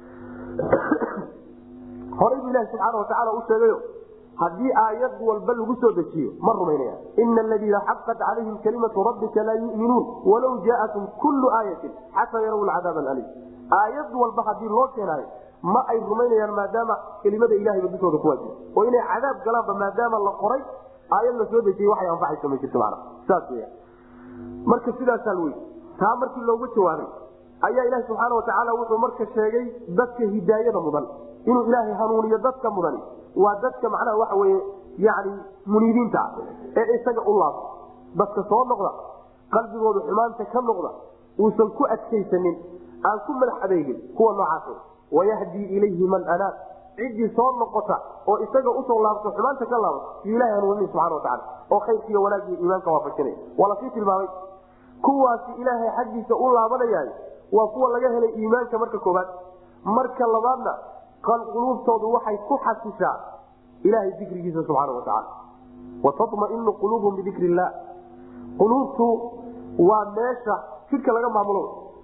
horay bu ilahi subxaana watacaala u sheegayo haddii aayad walba lagu soo dejiyo ma rumaynaya ina aladiina xaqat calayhim kalimatu rabbika laa yuminuun walaw jaatum kullu aayatin xataa yaraw lcadaab alim aayad walba hadii loo keenaayo ma ay rumaynayaan maadaama kelimada ilahayba dushooda ku waajiba oo inay cadaab galaanba maadaama la qoray aayad la soo dejiyey waxay anfacaysa ma jirto mana saas weya marka sidaasaa lwey taa markii loogu jawaabay ayaa ilahi subxaana watacaala wuxuu marka sheegay dadka hidaayada mudan inuu ilaahay hanuuniyo dadka mudani waa dadka macnaha waxa weye yani muniibiinta ah ee isaga u laabta dadka soo noqda qalbigooda xumaanta ka noqda uusan ku adkaysanin aan ku madax adeegin kuwa noocaas wayahdii ilayhi man anaab ciddii soo noqota oo isaga usoo laabto xumaanta ka laabto yu ilahay hanuunin subxana wataala oo khayrkiiyo wanaagiyo iimaanka waafajinaya waa lasii tilmaamay kuwaasi ilaahay xaggiisa u laabanayay waa kuwa laga helay iimaanka marka koobaad marka labaadna quluubtoodu waxay ku xasishaa ilahay dikrigiisa subxaana watacaala watamainu quluubhum bidikri illah quluubtu waa meesha jidhka laga maamulo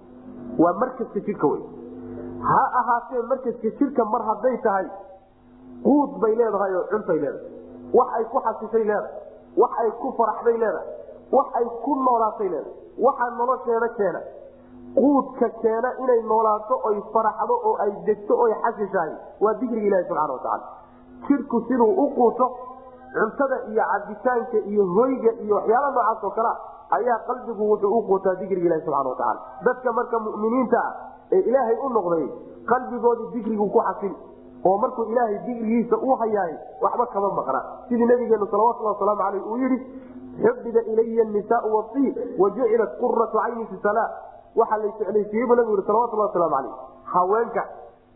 waa markaska jidhka wey ha ahaatee markaska jidhka mar hadday tahay quud bay leedahay oo cuntay leedahay wax ay ku xasishay leedahay wax ay ku faraxday leedahay wax ay ku noolaatay leedahay waxaa nolosheeda keena quudka keena inay noolaato oy faraxdo oo ay degto oy xasishahay waa dikriga ilahi subxana watacaala jidhku siduu u quuto cuntada iyo cabitaanka iyo hoyga iyo waxyaala noocaas oo kalea ayaa qalbigu wuxuu u quutaa dikriga ilahi subxana watacaala dadka marka muminiinta ah ee ilaahay u noqday qalbigooda dikrigu ku xasil oo markuu ilaahay dikrigiisa u hayaay waxba kama maqna sidii nabigeenu salawatulhi wasalaamu aleyh uu yidhi xubiba ilaya nisaau wasiib wajucilat quratu cayni fi sala waxaa la jeclaysiiyey bu nabigu yii salawatulhi wasalaamu aleyh haweenka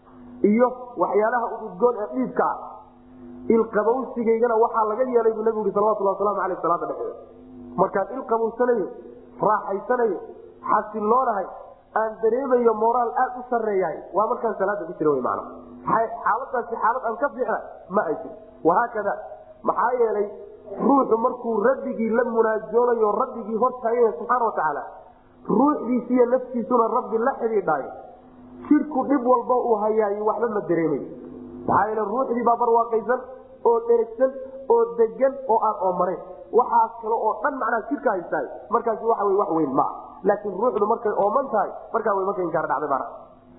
iyo waxyaalaha ududgoon ee dhiibka ah ilqabowsigaygana waxaa laga yeelay buu nabigu yii salawatulhi waslamu aleyh salaada dhexeeda markaan ilqabowsanayo raaxaysanayo xasiloonahay aan dareemayo moraal aad u sareeyahay waa markaan salaada ku jira man xaaladaasi xaalad aan ka fiixna ma ay jir wahaakada maxaa yeelay ruuxu markuu rabbigii la munaajoonayo rabbigii hortaagaya subxaana watacaala ruuxdiisiiyo naftiisuna rabbi la xidhiidhaayo jidhku dhib walba uu hayaayo waxba ma dareemayo maxaa yeele ruuxdii baa barwaaqaysan oo dheragsan oo degan oo aan oomanayn waxaas kale oo dhan macnaha jidhka haystaay markaasi waxa wey wax weyn maa laakiin ruuxdu markay ooman tahay markaa way marka inkaar dhacday bana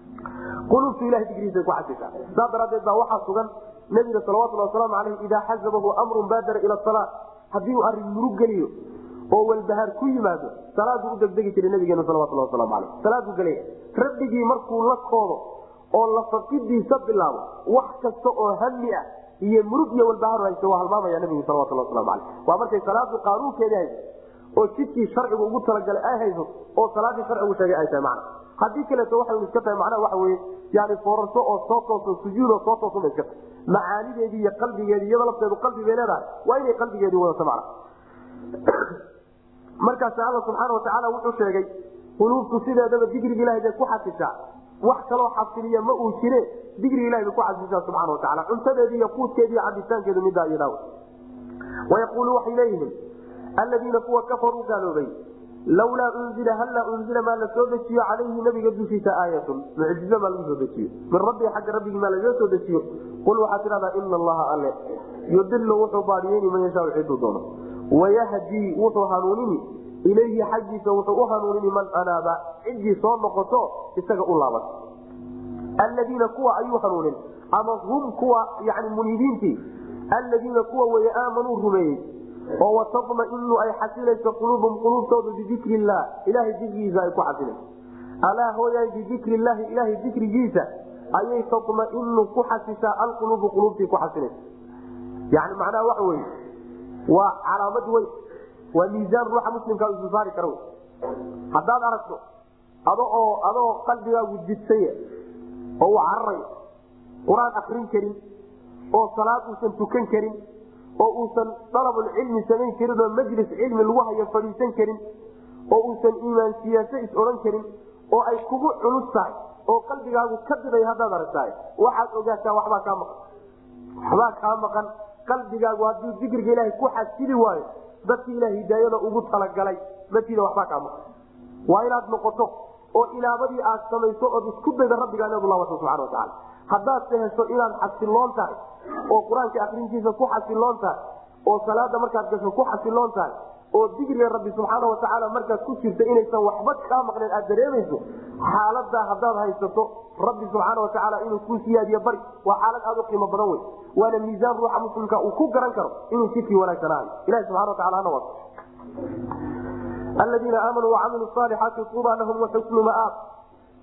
quluubtu ilahay digrihiisa ku xasishaa saa daraadeed baa waxaa sugan nabiga salawatulhi wasalaamu aleyh idaa xasabahu amrun baadara ila salaa haddii uu arrin murug geliyo oo walbahaar ku yimaado salaaduu u degdegi jiray nabigeenu salawatulhi wasalaamu aleyh salaaduu gelaya rabbigii markuu la koodo oo lafaqidiisa bilaabo wax kasta oo hami ah iyo murug iyo walbahaar haysta waa halmaamaya nabigu salawatulhi waslamu aleyh waa markay salaadu qaanuunkeeda hayso oo jidkii sharcigu ugu talagalay ay hayso oo salaadii sharcigu sheegay ay tahay macna haddii kaleeto waxay iska tahay macnaha waxa weye yani foorarso oo soo tooso sujuudoo soo toosun bay iska tahay macaanideedii iyo qalbigeedii iyada lafteedu qalbi bay leedahay waa inay qalbigeedii wadato macna markaas alla subxaana watacaala wuxuu sheegay quluubtu sideedaba digriga ilahay bay ku xasishaa wax kaloo xasiliya ma uu jire digriga ilahay bay ku xasishaa subxana watacaala cuntadeedi iyo quudkeedi iyo cabitaankeedu midaa iyadaaw wayaquulu waxay leeyihiin aladiina kuwa kafaruu gaaloobay lawlaa unzila hallaa unzila maa la soo dejiyo calayhi nabiga dushiisa aayatun mucjizo maa lagu soo dejiyo min rabbii xagga rabbigii maa lagaga soo dejiyo qul waxaad tidhahdaa ina allaha alle yudilu wuxuu baadiyeyni man yashaa ciduu doono wayahdii wuxuu hanuunini ilayhi xaggiisa wuxuu u hanuunini man anaaba ciddii soo noqoto isaga u laaban aladiina kuwa ayuu hanuunin ama hum kuwa yani muniibiintii aladiina kuwa weye aamanuu rumeeyey oo watamainu ay xasilayso quluubum quluubtooda bidikri illah ilahay dikrigiisa ay ku xasilayso alaa hooyaan bidikri illaahi ilahay dikrigiisa ayay tamainu ku xasishaa alquluubu quluubtii ku xasilaysa yani macnaha waxa weye waa calaamad weyn waa miisaan ruuxa muslimka isu saari kara haddaad aragto ado oo adoo qalbigaagu jidsaya oo uu cararayo qur-aan akrin karin oo salaad uusan tukan karin oo uusan dalabulcilmi samayn karin oo majlis cilmi lagu hayo fadhiisan karin oo uusan iimaan siyaaso is odhan karin oo ay kugu culus tahay oo qalbigaagu ka diday haddaad aragtahay waxaad ogaataa waxbaa kaa maqan waxbaa kaa maqan qalbigaagu hadduu dikriga ilaahay ku xasili waayo dadki ilaah hidaayada ugu talagalay matiida waxbaa kaa maqan waa inaad noqoto oo ilaabadii aad samayso ood isku dayda rabbigaa inaad ulaabato subxana watacaala haddaad se hesho inaad xasiloon tahay oo qur-aanka akrintiisa ku xasiloon tahay oo salaada markaad gasho ku xasiloon tahay oo digriga rabbi subxaana watacaala markaad ku jirta inaysan waxba kaa maqneen aad dareemayso xaaladaa haddaad haysato rabbi subxaana watacaala inuu kuu siyaadiyo bari waa xaalad aad u qiimo badan wey waana miisaan ruuxa muslimka uu ku garan karo inuu jidkii wanaagsanaayo ilahi subxana watacala hana wato aladiina aamanuu wacamiluu saalixaati tuuba lahum waxusnu maaab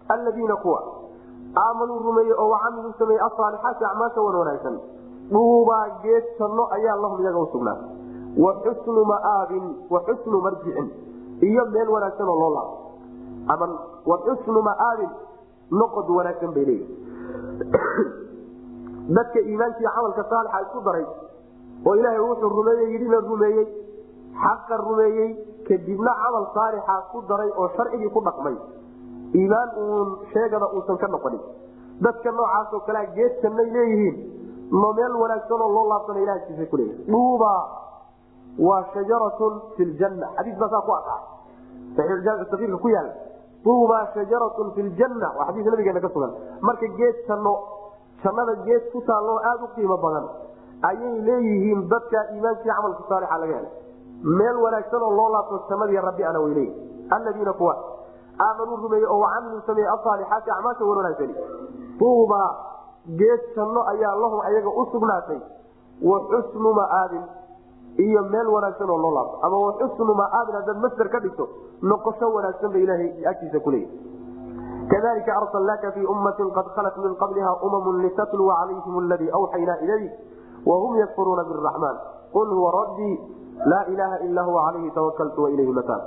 alladiina kuwa aamanuu rumeeyey oo wacamiluu sameeyey asaalixaati acmaasha wan wanaagsan dhuubaa geed janno ayaa lahum iyaga usugnaa wa xusnu maaabin wa xusnu marjicin iyo meel wanaagsan oo loo laabo ama wa xusnu maaabin noqod wanaagsan bay leeyihi dadka iimaankiiyo camalka saalixa isku daray oo ilaahay wuxuu rumeeyey yidhina rumeeyey xaqa rumeeyey kadibna camal saalixa ku daray oo sharcigii ku dhaqmay iimaan uun sheegana uusan ka noqonin dadka noocaasoo kalea geed jannay leeyihiin no meel wanaagsanoo loo laabsana ilahkiisa kuleeyahy dhuuba waa shajaratun fi ljanna xadiis baa saa ku aqaa saxiixjaamisakiirka ku yaala duuba shajaratun fi ljanna waa xadiis nabigeena ka sugan marka geed janno jannada geed ku taalloo aada u qiimo badan ayay leeyihiin dadka iimaankii camalka saalixa laga helay meel wanaagsan oo loo laabto jannadii rabbi ana way leeyihin alladiina kuwa aamanuu rumeeyey oo wacamiluu sameeyey asaalixaati acmaasha wan wanaagsani duuba geed janno ayaa lahum ayaga u sugnaatay wa xusnu maaabin iyo meel wanaagsan oo loo laabto ama wa xusnu maaabin haddaad masder ka dhigto noqosho wanaagsan ba ilaahay agtiisa kuleeyahy kadalika arsalnaaka fii ummatin qad khalat min qabliha umamun litatluwa calayhim aladii awxaynaa ilayk wahum yakfuruuna biraxmaan qul huwa rabbii laa ilaaha ila huwa calayhi tawakaltu wailayhi mataan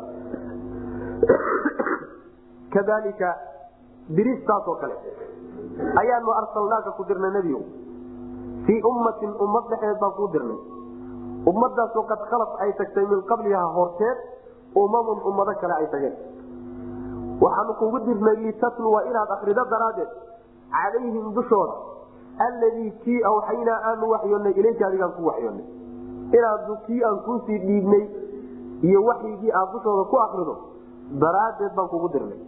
kadalika diristaasoo kale ayaanu arsalnaaka ku dirnay nebigo fii ummatin ummad dhexeed baan kuu dirnay ummadaasoo qad khalat ay tagtay min qabliha horteed umamun ummado kale ay tageen waxaanu kugu dirnay litatluwa inaad akrido daraaddeed calayhim dushooda alladii kii awxaynaa aanu waxyoonnay ilayka adigaan ku waxyoonnay inaad kii aan kuusii dhiibnay iyo waxyigii aad dushooda ku akrido daraaddeed baan kugu dirnay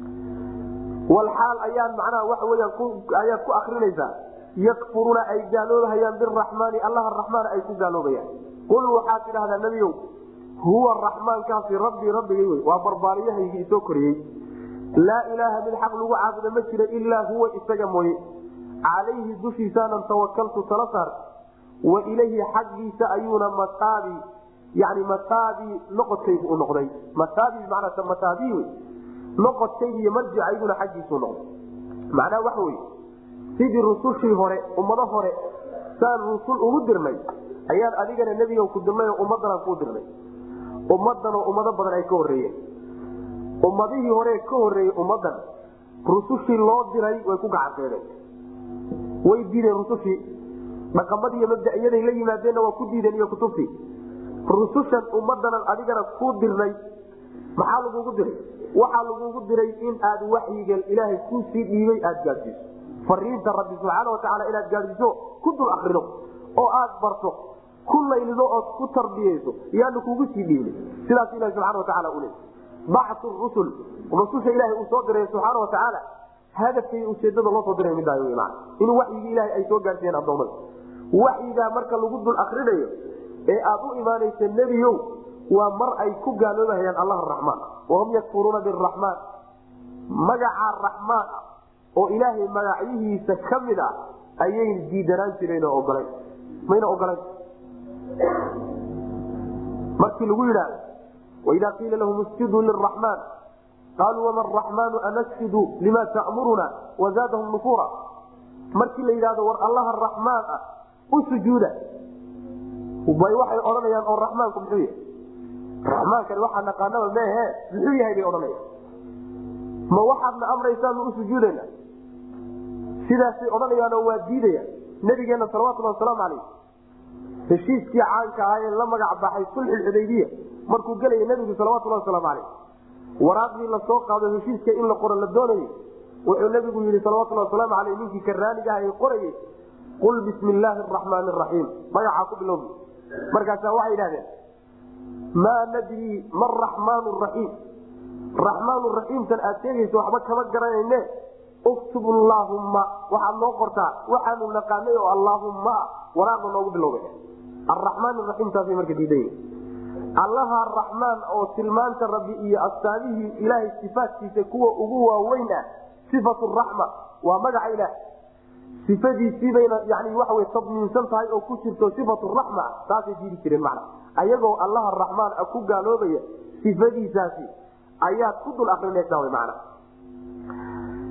walxaal ayaan macnaha waxa weyaan ayaad ku akrinaysaa yakfuruuna ay gaaloobahayaan biraxmaani allaha raxmaana ay ku gaaloobayaan qul waxaad tidhahdaa nebiyow huwa raxmaankaasi rabbii rabbigay wey waa barbaariyahaygii isoo koriyey laa ilaaha mid xaq lagu caabudo ma jiro ilaa huwa isaga mooye calayhi dushiisaanan tawakaltu tala saar wa ilayhi xaggiisa ayuuna mataabi yani mataabi noqodkaygu u noqday mataabi manaa mataabi wey noqodkaygi iyo marjicayguna xaggiisuu noqday macnaha waxa wey sidii rusushii hore ummado hore saan rusul ugu dirnay ayaan adigana nebiga ku dirnay oo ummaddanaan kuu dirnay ummaddanoo ummado badan ay ka horreeyeen ummadihii hore ka horreeyey ummaddan rusushii loo diray way ku gacanseedeen way diideen rusushii dhaqamadii iyo mabda'iyaday la yimaadeenna waa ku diideen iyo kutubtii rusushan ummaddanan adigana kuu dirnay maxaa lagugu diray waxaa lagugu diray in aad waxyiga ilaahay kuu sii dhiibay aada gaadsiiso fariinta rabbi subxaana watacaala inaad gaadsiiso ku dul akrido oo aad barto ku laylido ood ku tarbiyeyso yaanu kugu sii dhiibnay sidaas ilahi subxana watacaala u leey bactu rusul rususha ilahay uu soo diray subxaana watacaala hadafkay ujeedada loo soo diray midaayo wy maana in waxyigii ilaahay ay soo gaadhsiiyeen addoommada waxyigaa marka lagu dul akrinayo ee aad u imaanaysa nebiyow waa mar ay ku gaaloobahayaan allah araxmaan wahum yakfuruuna biraxmaan magaca raxmaan ah oo ilaahay magacyihiisa ka mid ah ayay diidanaan jireen oo ogolayn mayna ogolayn markii lagu yidhaahdo waidaa qiila lahum isjuduu liraxmaan qaaluu wama araxmaanu anasjudu lima ta'muruna wazaadahum nufuura markii la yidhahdo war allaha raxmaan ah u sujuuda bay waxay odhanayaan oo raxmaanku muxuu yahay raxmaankani waxaa naqaanaba meehe muxuu yahay bay odhanayaan ma waxaadna amraysaanu u sujuudayna sidaasay odhanayaanoo waa diidayaan nabigeenna salawatulhi wasalaamu calayh heshiiskii caanka ahaa ee la magac baxay sulxulxudaybiya markuu gelaya nebigu salawatulhi wasalaamu calayh waraaqdii lasoo qaado heshiiska in la qoro la doonayay wuxuu nebigu yidhi salawatulhi wasalaamu caleyh ninkii karaaniga ah ee qorayay qul bismi illaahi araxmaani araxiim magacaa ku bilowbi markaasaa waxay yidhahdeen maa nadrii ma raxmaanu raxiim raxmaanu raxiimtan aad sheegayso waxba kama garanayne uktub allaahumma waxaad noo qortaa waxaanu naqaanay oo allaahumma waraaqda noogu bilowbay araxmaan raxiimtaasay marka diiday allaha raxmaan oo tilmaanta rabbi iyo astaamihii ilaahay sifaatkiisa kuwa ugu waaweyn ah sifatu raxma waa magaca ilaah sifadiisiibayna yani waxawy tadmiinsan tahay oo ku jirto sifatu raxma taasay diidi jireen macna ayagoo allaha raxmaan a ku gaaloobaya sifadiisaasi ayaad ku dul akrinaysaa wy macna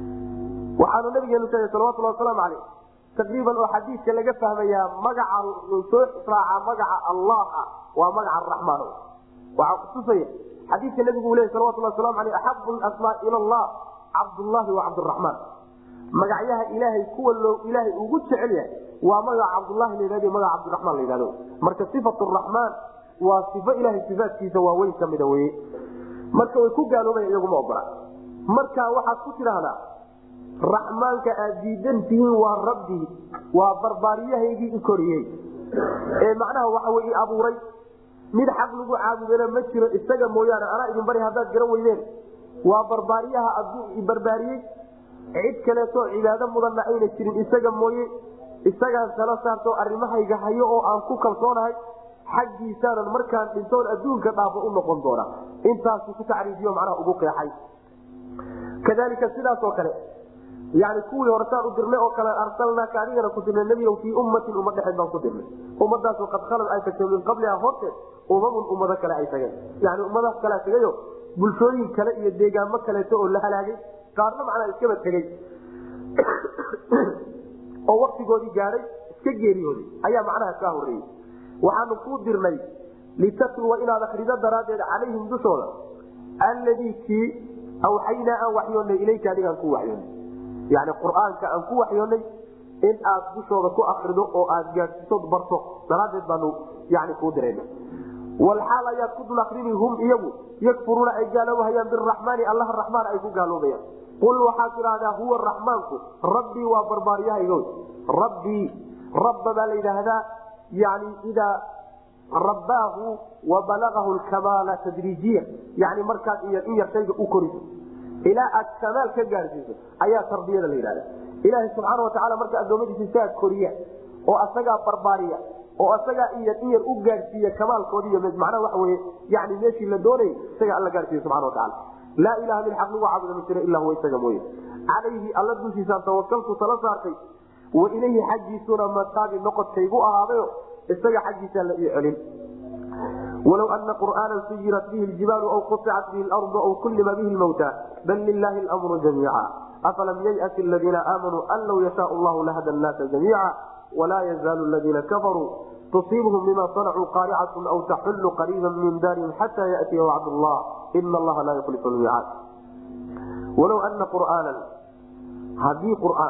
waxaanu nabigeenu sheegay salawatulhi wasalaamu caleyh taqriiban oo xadiidka laga fahmayaa magaca soo raaca magaca allah ah waa magaca araxmaan waxaa kutusaya xadiidka nabigu uu ley salawatulhi waslamu aleyh axabu lasmaa ila allah cabdullahi wa cabdiraxmaan magacyaha ilaahay kuwa loo ilaahay ugu jecel yahay waa magaca cabdullahi layhahdo magaca cabdiraxmaan la yhahdo marka sifat raxmaan waa sifo ilahay sifaatkiisa waaweyn ka mida weye marka way ku gaaloobaya iyaguma ogola marka waxaad ku tidhaahdaa raxmaanka aad diidan tihiin waa rabbii waa barbaariyahaygii i koriyey ee macnaha waxa wey i abuuray mid xaq lagu caabudana ma jiro isaga mooyaane anaa idin bari haddaad garan weydeen waa barbaariyaha aduu i barbaariyey cid kaleetoo cibaado mudanna ayna jirin isaga mooye isagaan tala saarto arrimahayga hayo oo aan ku kalsoonahay xaggiisaanan markaan dhintoon adduunka dhaafo u noqon doona intaasu ku tacriifiyo macnaha ugu qeexay kadalika sidaasoo kale yani kuwii horesaan u dirnay oo kale arsalnaaka adigana ku dirnay nebiyow fii ummatin ummad dhexeed baan ku dirnay ummadaasoo qad khalad ay tagtay min qabliha horteed umamun ummado kale ay tageen yani ummadaas kalea tegayo bulshooyin kale iyo deegaamo kaleeto oo la halaagay qaarna macnaa iskaba tegey oo waktigoodii gaadhay iska geeriyooday ayaa macnaha kaa horeeyey waxaanu kuu dirnay litatluwa inaad akrido daraaddeed calayhim dushooda alladii kii awxaynaa aan waxyoonnay ilayka adigaan ku waxyoonnay yani qur-aanka aan ku waxyoonnay in aad dushooda ku akrido oo aad gaadsiisood barto daraaddeed baanu yani kuu dirayna walxaal ayaad ku dul akrini hum iyagu yakfuruuna ay gaaloobahayaan biraxmaani allaha raxmaan ay ku gaaloobayaan qul waxaad tidhaahdaa huwa raxmaanku rabbii waa barbaariyahaygo rabbii rabba baa la yidhaahdaa yani idaa rabbaahu wa balagahu lkamaala tadriijiya yani markaad in yar shayga u koriso ilaa aad kamaal ka gaadhsiiso ayaa tarbiyada la yidhahda ilaaha subxaana watacaala marka addoommadiisa isagaa koriya oo asagaa barbaariya oo asagaa in yar in yar u gaadhsiiya kamaalkoodi iyo macnaha waxa weye yani meeshii la doonayay isagaa alla gaadhsiiya subxana watacaala laa ilaha min xaq lagu caabuda ma jira ilaa huwa isaga mooye calayhi alla dushiisaan tawakaltu tala saartay wa ilayhi xaggiisuna mataabi noqodkaygu ahaadayo isaga xaggiisaa la ii celin walow ana qur'aana suyirat bihi ljibaalu aw qusicat bihi lardu aw kullima bihi lmawta bal lilahi lmru jamiica afalam yayati aladiina aamanuu an law yashaa llahu lahada nnaasa jamiica walaa yazaalu ladiina kafaruu tusiibhum bima sanacuu qaaricatun aw taxullu qariiba min daarihim xata yatiya wacd llah ina allaha laa yukhlifu lmiicaad walow ana qur'aanan haddii qur'aan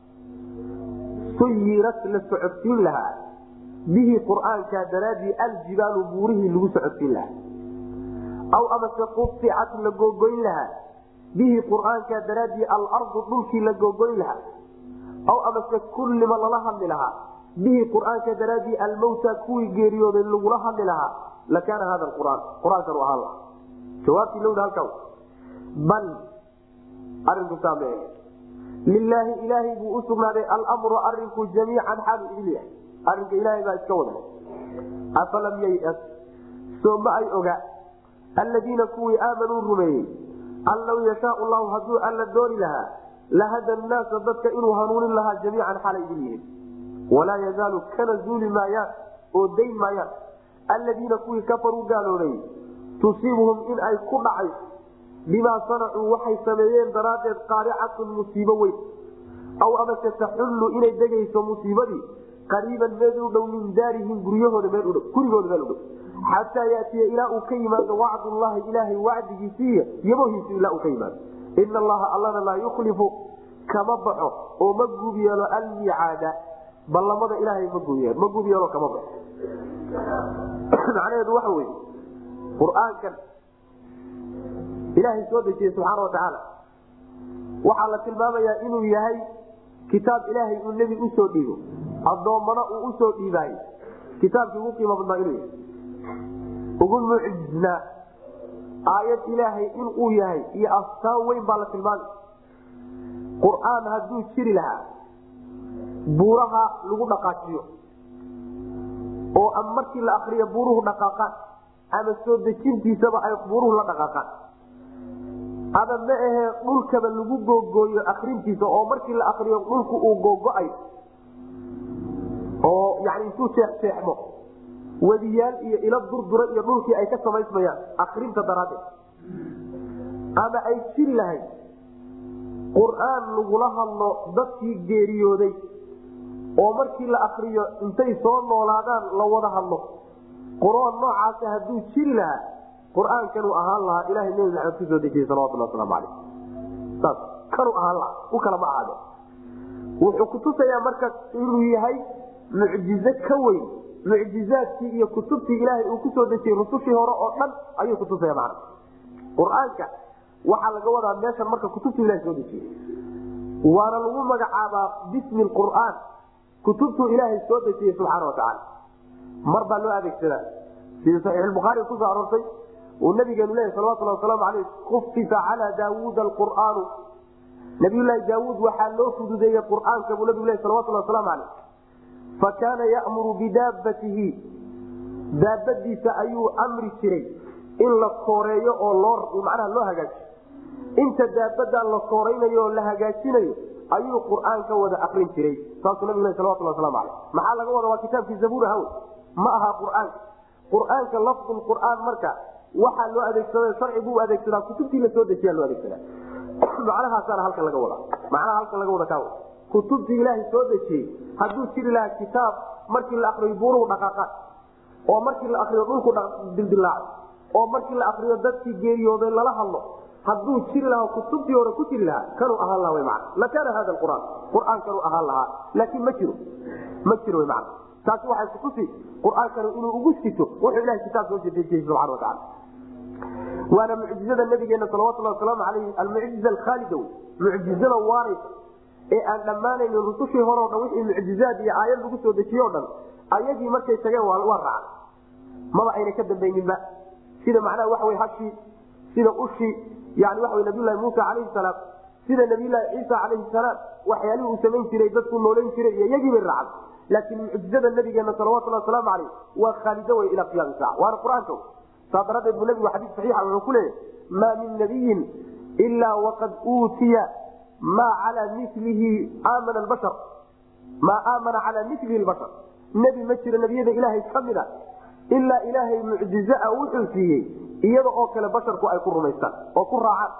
suyirat la socodsiin lahaa bihi qur'aanka daraadii aljibaalu buurihii lagu socodsiin lahaa aw amase quficat la googoyn lahaa bihi qur'aanka daraadii alardu dhulkii la googoyn lahaa aw amase kullima lala hadli lahaa bihi qur'aanka daraadii almawta kuwii geeriyooday lagula hadli lahaa lakaana hada quraan qur-aankan ahaan laha jawaabtii lowdha halkaa bal arinku saame lilaahi ilaahay buu u sugnaaday almru arinku jamiican xaalu idin yahay arinka ilaahay baa iska wada afalam yayas soo ma ay oga alladiina kuwii aamanuu rumeeyey an law yashaau llahu hadduu alla dooni lahaa lahada nnaasa dadka inuu hanuunin lahaa jamiican xalay idin yihin walaa yazaalu kana zuuli maayaan oo dayn maayaan alladiina kuwii kafaruu gaaloobay tusiibuhum in ay ku dhacayso bimaa sanacuu waxay sameeyeen daraaddeed qaaricatun musiibo weyn aw amase taxullu inay degayso musiibadii qariiban meel u dhow min daarihim guryahooda meel udhow gurigooda meel udhow xataa yatiya ilaa uu ka yimaado wacdullahi ilaahay wacdigiisiiy yabohiisu ilaa uu ka yimaado ina allaha allana laa yukhlifu kama baxo oo ma guub yeelo almicaada ballamada ilaahay ma guub ma guub yeelo kama baxo macnaheedu waxa weye qur-aankan ilaahay soo dejiyey subxaana watacaala waxaa la tilmaamayaa inuu yahay kitaab ilaahay uu nebi usoo dhiibo addoommana uu usoo dhiibaayo kitaabkii ugu qiimo badnaa inuu yahay ugu mucjisnaa aayad ilaahay inuu yahay iyo astaan weyn baa la tilmaamay qur-aan hadduu jiri lahaa buuraha lagu dhaqaajiyo oo ama markii la akriyo buuruhu dhaqaaqaan ama soo dejintiisaba ay buuruhu la dhaqaaqaan ama ma ahee dhulkaba lagu googooyo akrintiisa oo markii la akriyo dhulku uu googo-ayo oo yani intuu jeexjeexmo wadiyaal iyo ilo durdura iyo dhulkii ay ka samaysmayaan akrinta daraaddeed ama ay jiri lahayd qur-aan lagula hadlo dadkii geeriyooday oo markii la akriyo intay soo noolaadaan la wada hadlo qur-aan noocaasa hadduu jiri lahaa qur-aankanuu ahaan lahaa ilahay nebi maxamed kusoo dejiyey salawatulhi waslamu aleyh saas kanuu ahaan lahaa u kala ma ahaade wuxuu kutusayaa marka inuu yahay mucjizo ka weyn mucjizaadkii iyo kutubtii ilaahay uu kusoo dejiyey rusushii hore oo dhan ayuu kutusaya macna qur-aanka waxaa laga wadaa meeshan marka kutubtu ilahay soo dejiyey waana lagu magacaabaa bismi qur'aan kutubtuu ilaahay soo dejiyey subxaana watacaala mar baa loo adeegsadaa sida saxiixulbukhaari kusoo aroortay uu nabigeenu leeyahy salawatulhi wasalaamu aleyh kufisa calaa daawuuda alqur'aanu nabiyulaahi daawuud waxaa loo fududeeyey qur'aanka buu nabigu ley salawatulhi wasalaamu caleyh fa kaana ya'muru bidaabatihi daabadiisa ayuu amri jiray in la kooreeyo oo loo macnaha loo hagaajiyo inta daabadan la kooraynayo oo la hagaajinayo ayuu qur'aanka wada akrin jiray saasuu nabigu le salawatulhi waslamu aleyh maxaa laga wada waa kitaabkii zabuur hawe ma aha qur'aanka qur'aanka lafdu qur'aan marka waxaa loo adeegsada sharcigu u adeegsadaa kutubtii la soo dejiyaa loo adeegsadaa macnahaasaana halkan laga wadaa macnaha halkan laga wada kaa kutubtii ilaahay soo dejiyey hadduu jiri lahaa kitaab markii la akriyo buuruhu dhaqaaqaan oo markii la akriyo dhulku dildilaaco oo markii la akriyo dadkii geeriyooday lala hadlo hadduu jiri lahaa kutubtii hore ku jiri lahaa kanuu ahaan laha w man lakaana hada qur'aan qur'aankanuu ahaan lahaa laakiin ma jiro ma jiro w man taasi waxay kutusi qur'aankanu inuu ugu sito wuxuu ilahay kitaab soo dejiyey subxana wataala waana mucjizada nabigeena salawatulhi wasalaamu alayh almucjiza alkhaalida mucjizada waaraysa ee aan dhammaanaynin rusushii hore o dhan wixii mucjizaad iyo aayad lagu soo dejiye o dhan ayagii markay tageen waa raacay maba ayna ka dambayninba sida macnaha waxa wy hashii sida ushii yani waxa wy nabiylahi muusa calayhi salaam sida nabiylahi ciisa calayhi salaam waxyaalihii uu samayn jiray dadku noolayn jiray iyo iyagii bay raacday laakiin mucjizada nabigeena salawatulhi wasalaamu caleyh waa khaalido wey ilaa qiyaami saaca waana qur-aanka saa daradeed buu nabigu xadiis saxiixa wuxuu ku leeyahy maa min nabiyin ilaa waqad uutiya maa calaa milihi aamana bashar maa aamana calaa milihi bashar nebi ma jiro nebiyada ilaahay ka mid a ilaa ilaahay mucjizaa wuxuu siiyey iyada oo kale basharku ay ku rumaystaan oo ku raacaan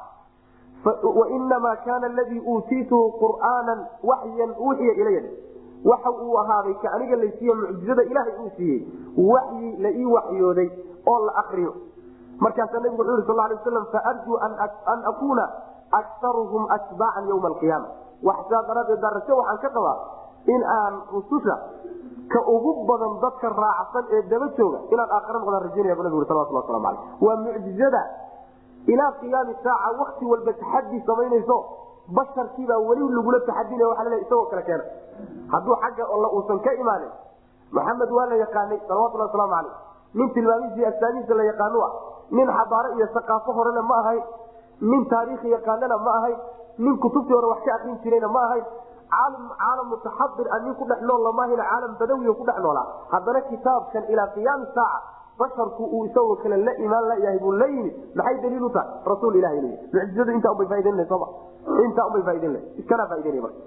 wainamaa kaana aladii uutiituhu qur'aanan waxyan uuxiya ilaya waxa uu ahaaday ka aniga laysiiye mucjizada ilaahay uu siiyey waxyi la ii waxyooday oo la akriyo markaasaa nabigu wuxuu yhi sal lay waslam faarjuu an akuuna akaruhum atbaacan ywma alqiyaama waxsaa daraaddeed darasho waxaan ka qabaa in aan rususha ka ugu badan dadka raacsan ee daba jooga inaan aakhira noqdaan rajaynaya bu nabig salawatulhi waslamu aleyh waa mucjizada ilaa qiyaami saaca wakti walba taxadi samaynayso basharkiibaa weli lagula taxadinaya waa lal isagoo kale keena hadduu xagga alla uusan ka imaanin maxamed waa la yaqaanay salawatulhi waslamu aleyh nin tilmaamihiisi astaamihiisa la yaqaanu ah nin xabaaro iyo saqaafo horena ma ahayn nin taariikhi yaqaanana ma ahayn nin kutubtii hore wax ka akrin jirayna ma ahayn caalam mutaxadir a nin ku dhex nool lamaahina caalam badawiya ku dhex noolaa haddana kitaabkan ilaa qiyaami saaca basharku uu isagoo kale la imaan layahay buu la yimid maxay daliil u tahay rasuul ilahi l mucjizadu intaa unbay faaidaynla soma intaa unbay faaidaynla iskanaa faaidaynay marka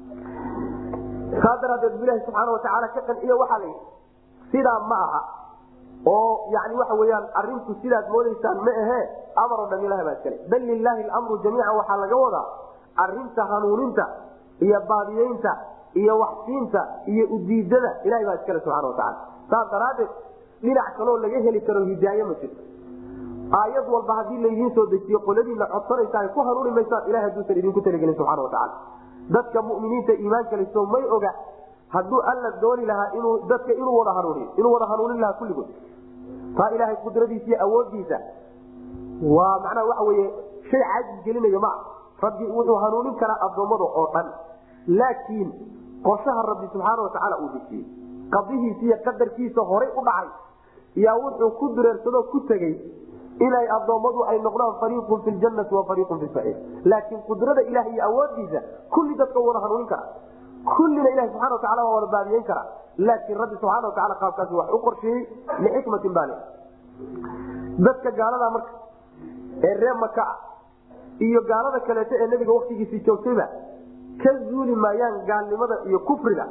saa daraadeed bu ilahi subxaana watacaala ka qanciye waxaa la yidhi sidaa ma aha oo yani waxa weyaan arintu sidaad moodaysaan ma ahe amar o dham ilahi baa iskale bal lilaahi lamru jamiican waxaa laga wadaa arinta hanuuninta iyo baadiyeynta iyo waxsiinta iyo udiidada ilahay baa iskale subxana watacaala saas daraadeed dhinac kaloo laga heli karo hidaaye ma jirto aayad walba haddii laydiin soo dejiyo qoladiina codsanaysa ay ku hanuuni maysaan ilahay haduusan idinku talagelin subxana watacaala dadka muminiinta iimaanka liso may oga hadduu alla dooni lahaa inuu dadka inuu wada hanuuniyo inuu wada hanuunin lahaa kulligood taa ilaahay qudradiisa iyo awoodiisa waa macnaha waxa weye shay caajis gelinayo maa rabbi wuxuu hanuunin karaa addoommada oo dhan laakiin qorshaha rabbi subxaana watacaala uu dejiyey qadihiisa iyo qadarkiisa horay u dhacay yaa wuxuu ku dureersadoo ku tegey inay addoommadu ay noqdaan fariiqun fi ljannati wa fariiqun fi saciir laakiin qudrada ilaah iyo awoodiisa kulli dadka wada hanuunin kara kullina ilahi subxana watacala waa wada baadiyeyn kara laakiin rabbi subxana watacala qaabkaasi wax u qorsheeyey lixikmatin baa le dadka gaalada marka ee ree maka ah iyo gaalada kaleeto ee nebiga waktigiisii joogtayba ka zuuli maayaan gaalnimada iyo kufriga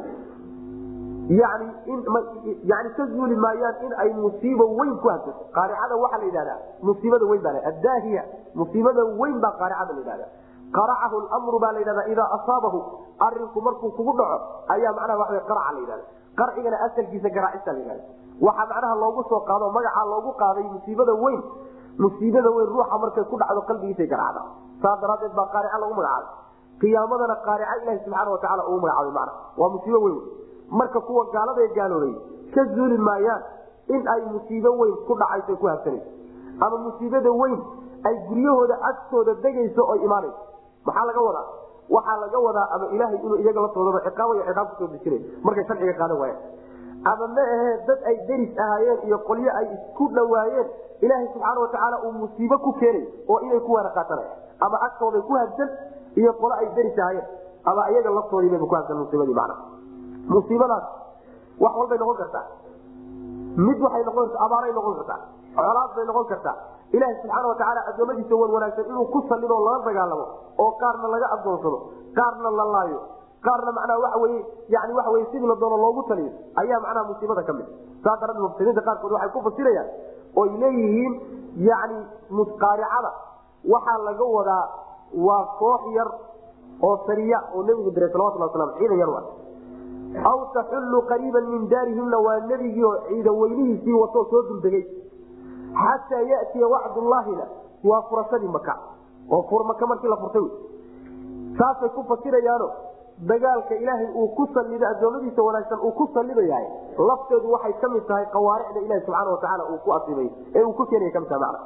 yani yani ka zuuli maayaan in ay musiibo weyn ku hadsato qaaricada waxaa la yidhahdaa musiibada weyn baa adaahiya musiibada weyn baa qaaricada la yidhahda qaracahu lmru baa la yidhahda idaa asaabahu arinku markuu kugu dhaco ayaa macnaha waa qaraca la yidhahda qarcigana asalkiisa garaacista la yidhahda waxaa macnaha loogu soo qaado magacaa loogu qaaday musiibada weyn musiibada weyn ruuxa markay ku dhacdo qalbigiisay garaacda saa daraadeed baa qaarica lagu magacaabay qiyaamadana qaarica ilahi subxaana watacaala ugu magacaabay mana waa musiibo weyn marka kuwa gaalada gaaloobay ka zuuli maayaan in ay musiibo weyn ku dhacayso ku habsanayso ama musiibada weyn ay guryahooda agtooda degayso oo imaanayso maxaa laga wadaa waxaa laga wadaa ama ilaahay inuu iyaga laftoodaa ciqaabay ciqaab kusoo dejinay markay sharciga qaadan waayaan ama ma ahee dad ay deris ahaayeen iyo qolyo ay isku dhawaayeen ilaahay subxaana watacaala uu musiibo ku keenay oo inay ku waana qaatanaya ama agtooday ku habsan iyo qolo ay deris ahaayeen ama iyaga laftoodiibaba ku habsan musiibadii macna musiibadaas wax walbay noqon kartaa mid waxay noqon kartaa abaaray noqon kartaa colaad bay noqon kartaa ilaaha subxaana watacaala adoomadiisa wan wanaagsan inuu ku sallido lala dagaalamo oo qaarna laga adoonsado qaarna la laayo qaarna macnaha waxa weye yani waxa weye sidii la doono loogu taliyo ayaa macnaha musiibada ka mid saa daraadeed mufsiriinta qaarkood waxay ku fasirayaan oy leeyihiin yani musqaaricada waxaa laga wadaa waa koox yar oo sariya oo nebigu diray salawatullah waslam ciidan yar wa aw taxullu qariiban min daarihimna waa nebigii oo ciidan weynihiisii watoo soo duldegay xataa yatiya wacdullaahina waa furashadii maka oo maka markii la furtay saasay ku fasirayaano dagaalka ilaahay uu ku salido adoomadiisa wanaagsan uu ku salidayahay lafteedu waxay ka mid tahay qawaaricda ilahi subxaana watacaala uu ku asibay ee uu ku keenaya kamid tahay macna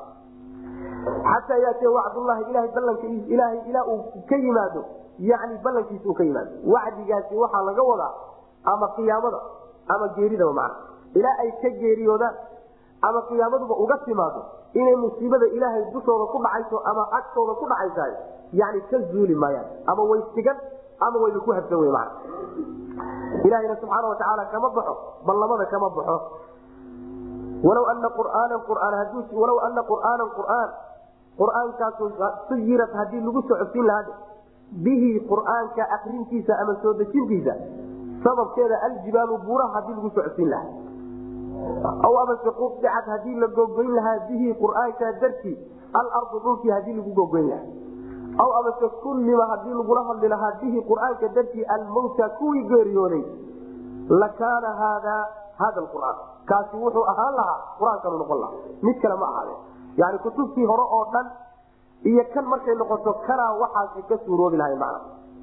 xataa yaatiya wacdullahi ilahay ballanka ilaahay ilaa uu ka yimaado yani ballankiisa uu ka yimaado wacdigaasi waxaa laga wadaa ama qiyaamada ama geeridaba macna ilaa ay ka geeriyoodaan ama qiyaamaduba uga timaado inay musiibada ilaahay dushooda ku dhacayso ama agtooda ku dhacaysahay yani ka zuuli maayaan ama way sigan ama wayba ku habsan wey mana ilahayna subxaana watacaala kama baxo ballamada kama baxo walaw ana qur'aanan qur'aan haduu walaw ana qur'aanan qur'aan qur'aankaasu suyirat haddii lagu soo cogsiin lahaa bihi qur'aanka akrintiisa ama soo dejintiisa sababkeeda aljibaalu buuraha hadii lagu soo cogsiin lahaa aw amase quicad hadii la gogoyn lahaa bihi qur'aanka dartii alardu dhulkii hadii lagu gogoyn lahaa aw amase kullima hadii lagula hadli lahaa bihi qur'aanka dartii almawta kuwii geeriyooday lakaana haadaa hada qur'aan kaasi wuxuu ahaan lahaa qur-aankanu noqon lahaa mid kale ma ahaade yani kutubtii hore oo dhan iyo kan markay noqoto kanaa waxaasi ka suuroobi lahay macna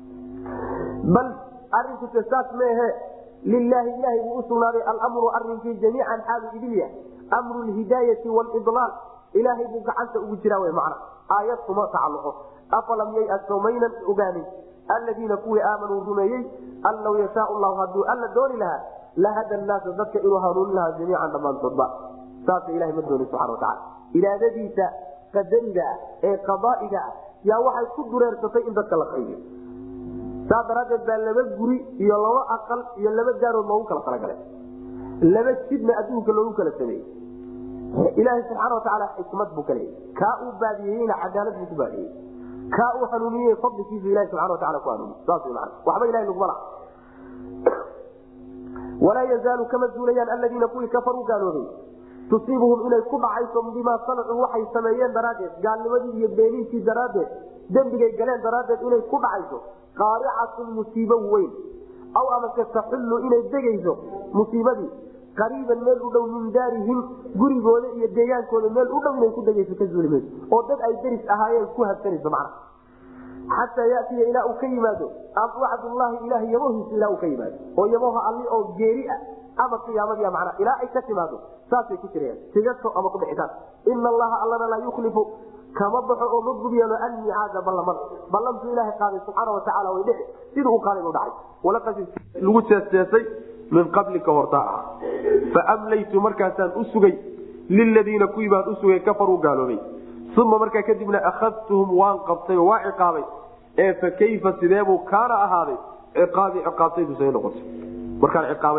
bal arinkuse saas maehe lilaahi ilahay buu usugnaaday almru arinkii jamiican xaalu idilya mru lhidaayai wlidlaal ilaahay buu gacanta ugu jiraa w macna aayad kuma tacaluqo afalam yayasoo maynan ogaanin aladiina kuwii aamanuu rumeeyey an law yashaa llahu haduu alla dooni lahaa lahada naasa dadka inuu hanuunin lahaa jamiican dhammaantoodba saasa ilahay ma dooni subana wataala iraadadiisa qadariga ah ee qadaa'iga ah yaa waxay ku dureersatay in dadka la qaybiyo saa daraadeed baa laba guri iyo laba aqal iyo laba daarood loogu kala talagalay laba jidna adduunka loogu kala sameeyey ilaahay subxaana watacaala xikmad buu ka leeyay kaa uu baadiyeyna cadaalad buu ku baadiyey kaa uu hanuuniyey fadlikiisu ilahi subxana watacala ku hanuuniy saas man waxba ilahay laguma laha walaa yazaalu kama zuulayaan aladiina kuwii kafaruu gaaloobay tusiibuhum inay ku dhacayso bimaa sanacuu waxay sameeyeen daraaddeed gaalnimadii iyo beeninkii daraaddeed dembigay galeen daraaddeed inay ku dhacayso qaaricatun musiibo weyn aw amase taxullu inay degayso musiibadii qariiban meel u dhow min daarihim gurigooda iyo deegaankooda meel u dhow inay ku degayso ka zuuli mayso oo dad ay deris ahaayeen ku habsanayso macna xataa yatiya ilaa uu ka yimaado wacdullaahi ilaah yamohiisa ilaa uu ka yimaado oo yamoha alli oo geeri ah ama qiyaamadiia macna ilaa ay ka timaado saasay ku jirayaan tigato ama ku bixitaan ina allaha allana laa yuklifu kama baxo oo ma gubyeelo anmicaada ballamada ballantuu ilaahay qaaday subxaana watacaala way dhici sidii uu qaaday u dhacay lagu jeesjeesay min qablika hortaa ah faamlaytu markaasaan u sugay liladiina kuwii baan u sugay kafaruu gaaloobay uma markaa kadibna akhadtuhum waan qabtay oo waa ciqaabay ee fa kayfa sideebuu kaana ahaaday ciqaabii ciqaabtaydu noqotay markaan ciqaabay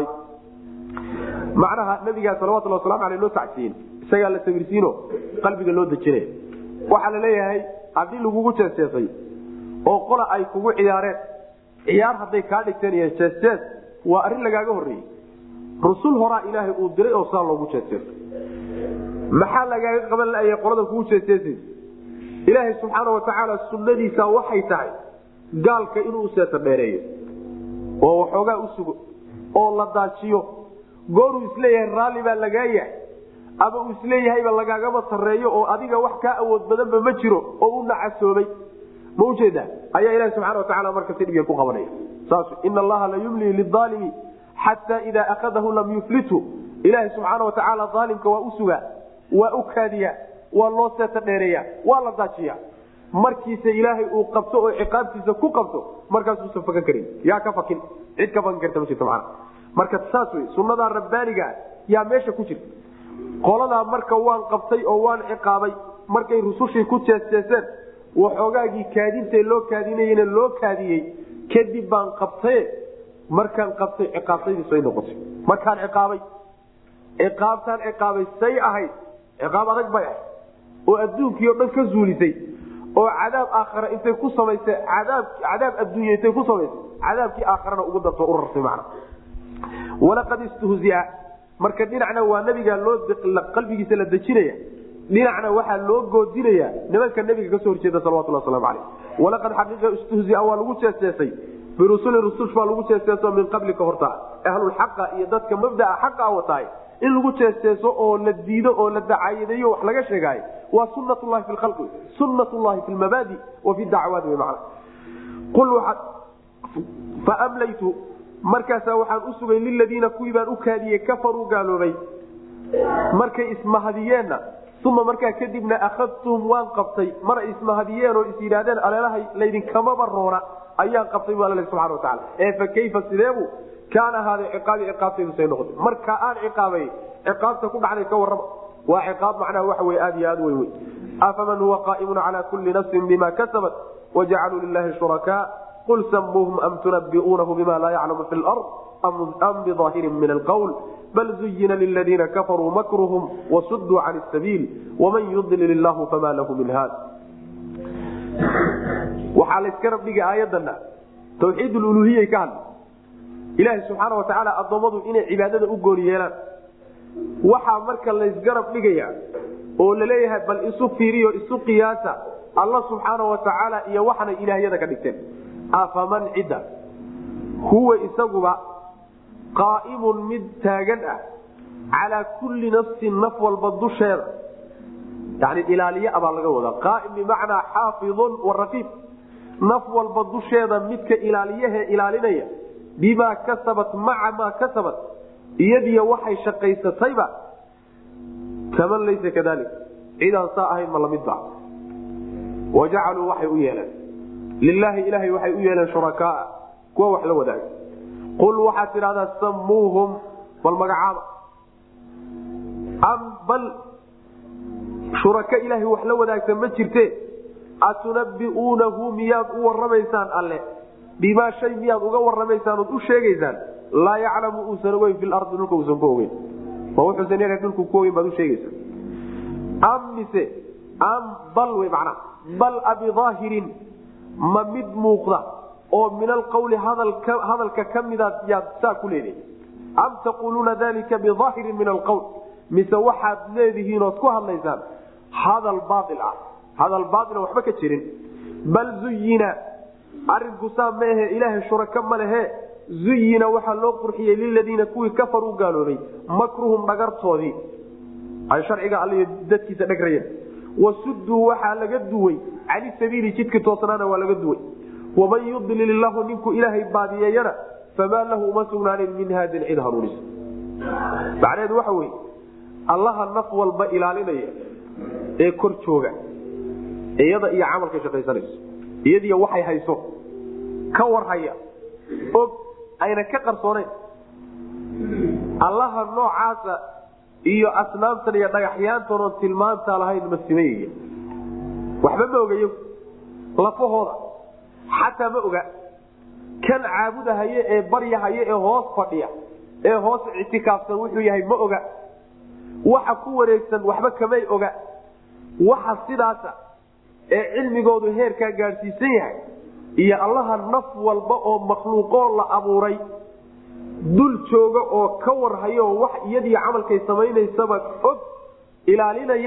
macnaha nabigaa salawatulli waslamu aleh loo tacsiyin isagaa la sawirsiino qalbiga loo dejinaya waxaa la leeyahay haddii lagugu jeesjeesay oo qola ay kugu ciyaareen ciyaar hadday kaa dhigteen iyo jeesjees waa arrin lagaaga horreeyey rusul horaa ilaahay uu diray oo saa loogu jeesjeesay maxaa lagaaga qaban laaya qolada kugu jeesjeesaysa ilaahay subxaana watacaala sunnadiisa waxay tahay gaalka inuu useeta dheereeyo oo waxoogaa u sugo oo la daajiyo gooruu isleeyahay raalli baa lagaa yahay ama uu isleeyahayba lagaagama sarreeyo oo adiga wax kaa awood badanba ma jiro oo u nacasoobay ma ujeeda ayaa ilahi subxana watacaala marka si dhibya ku qabanaya saas ina allaha la yumlii liaalimi xataa idaa akadahu lam yuflithu ilaahi subxaana watacaala aalimka waa u sugaa waa u kaadiyaa waa loo seeta dheereeya waa la daajiya markiise ilaahay uu qabto oo ciqaabtiisa ku qabto markaasuusan fakan karin yaa ka fakin cid ka fakan karta ma jirto mana marka saas wey sunnadaa rabbaanigaa yaa meesha ku jirta qoladaa marka waan qabtay oo waan ciqaabay markay rusushii ku jeesjeeseen waxoogaagii kaadintee loo kaadinayena loo kaadiyey kadib baan qabtaye markaan qabtay ciqaabtaydiis ay noqotay markaan ciqaabay ciqaabtaan ciqaabay say ahayd ciqaab adag bay ahayd oo adduunkii o dhan ka zuulisay oo cadaab aakhara intay ku samaysay cadaab cadaab adduunya intay ku samaysay cadaabkii aakharana ugu darto u rarsay macna walaqad istuhzia marka dhinacna waa nabiga loo qalbigiisa la dejinaya dhinacna waxaa loo goodinaya nimanka nabiga kasoo horjeeda salawatullah waslamu aleyh walaqad xaqiiqa istuhzia waa lagu jeesjeesay birusuli rusush baa lagu jeesjeeso min qablika horta ahlulxaqa iyo dadka mabdaa xaqa wataay in lagu jeesjeeso oo la diido oo la dacaayadeeyo wax laga sheegaayo waa sunat llahi fi lkhalqi sunat llahi fi lmabaadi wa fi dacwaati wy mana qul waxaad faamlaytu markaasaa waxaan u sugay liladiina kuwii baan u kaadiyey kafaruu gaaloobay markay ismahadiyeenna uma markaa kadibna akhadtuhum waan qabtay mar ay ismahadiyeen oo is yidhaahdeen aleelahay laydinkamaba roona ayaan qabtay bu alla subana wataala ee fa kayfa sideebu kaana ahaaday ciqaabi ciqaabtaydu noqotay markaa aan ciqaabay ciqaabta ku dhacday ka warrama waa ciqaab macnaha waxa wey aad iyo aad weyn wey afaman huwa qaa'imun calaa kulli nafsin bima kasabat wajacaluu lilahi shurakaa qul samuuhum am tunabi'uunahu bima laa yaclamu fi lard am bidaahirin min alqwl bal zuyina liladiina kafaruu makruhum wasuduu can sabiil waman yudlil illahu fama lahu min haad waxaa layska rabdhigay aayadana tawxiid luluhiyay ka hadla ilaaha subxaana watacaala addoommadu inay cibaadada u gooni yeelaan waxaa marka laysgarab dhigaya oo laleeyahay bal isu fiiriyo isu qiyaasa alla subxaana watacaala iyo waxanay ilaahyada ka dhigteen afaman cidda huwa isaguba qaa'imun mid taagan ah calaa kulli nafsin naf walba dusheeda yani ilaaliye abaa laga wadaa qaaim bimacnaa xaafidun warafiid naf walba dusheeda midka ilaaliyahe ilaalinaya bimaa kasabat maca maa kasabat iyadiyo waxay shaqaysatayba kaman laysa kadalik cidaan saa ahayn ma lamid ba wajacaluu waxay u yeeleen lilaahi ilaahay waxay u yeeleen shurakaaa kuwa wax la wadaaga qul waxaad tidhahdaa samuuhum bal magacaaba am bal shuraka ilaahay wax la wadaagta ma jirte atunabiuunahu miyaad u waramaysaan alle bimaa shay miyaad uga waramaysaan ood u sheegaysaan laa yaclamu uusan ogeyn fi lardi dhulka uusan ku ogeyn ma wuxuusan yahay dhulku ku ogeyn baad u sheegaysaa am mise am bal wey macnaha bal abidaahirin ma mid muuqda oo min alqawli hadalka ka midaad yaad saa ku leedahay am taquuluuna dalika bidaahirin min alqawl mise waxaad leedihiin ood ku hadlaysaan hadal baail ah hadal baaila waxba ka jirin bal zuyina arinku saa maehe ilaahay shuraka ma lehe zuyina waxaa loo qurxiyey liladiina kuwii kafaruu gaaloobay makruhum dhagartoodii ay sharciga all dadkiisa dhagrayeen wasuduu waxaa laga duway cani sabiili jidka toosnaana waa laga duway waman yudlil illahu ninkuu ilaahay baadiyeeyana famaa lahu uma sugnaanin min haadin cid hanuunisa macnaheedu waxa wey allaha naf walba ilaalinaya ee kor jooga iyada iyo camalkay shaqaysanayso iyadiiy waxay hayso ka warhaya og ayna ka qarsooneyn allaha noocaasa iyo asnaamtan iyo dhagaxyaantanoo tilmaantaa lahayn ma simayaya waxba ma ogayo lafahooda xataa ma oga kan caabudahaye ee baryahaye ee hoos fadhiya ee hoos ictikaafsan wuxuu yahay ma oga waxa ku wareegsan waxba kamay oga waxa sidaasa ee cilmigoodu heerkaa gaadhsiisan yahay iyo allaha naf walba oo makhluuqoo la abuuray dul jooga oo ka warhayo wax iyadii camalkay samaynaysaba og ilaalinayana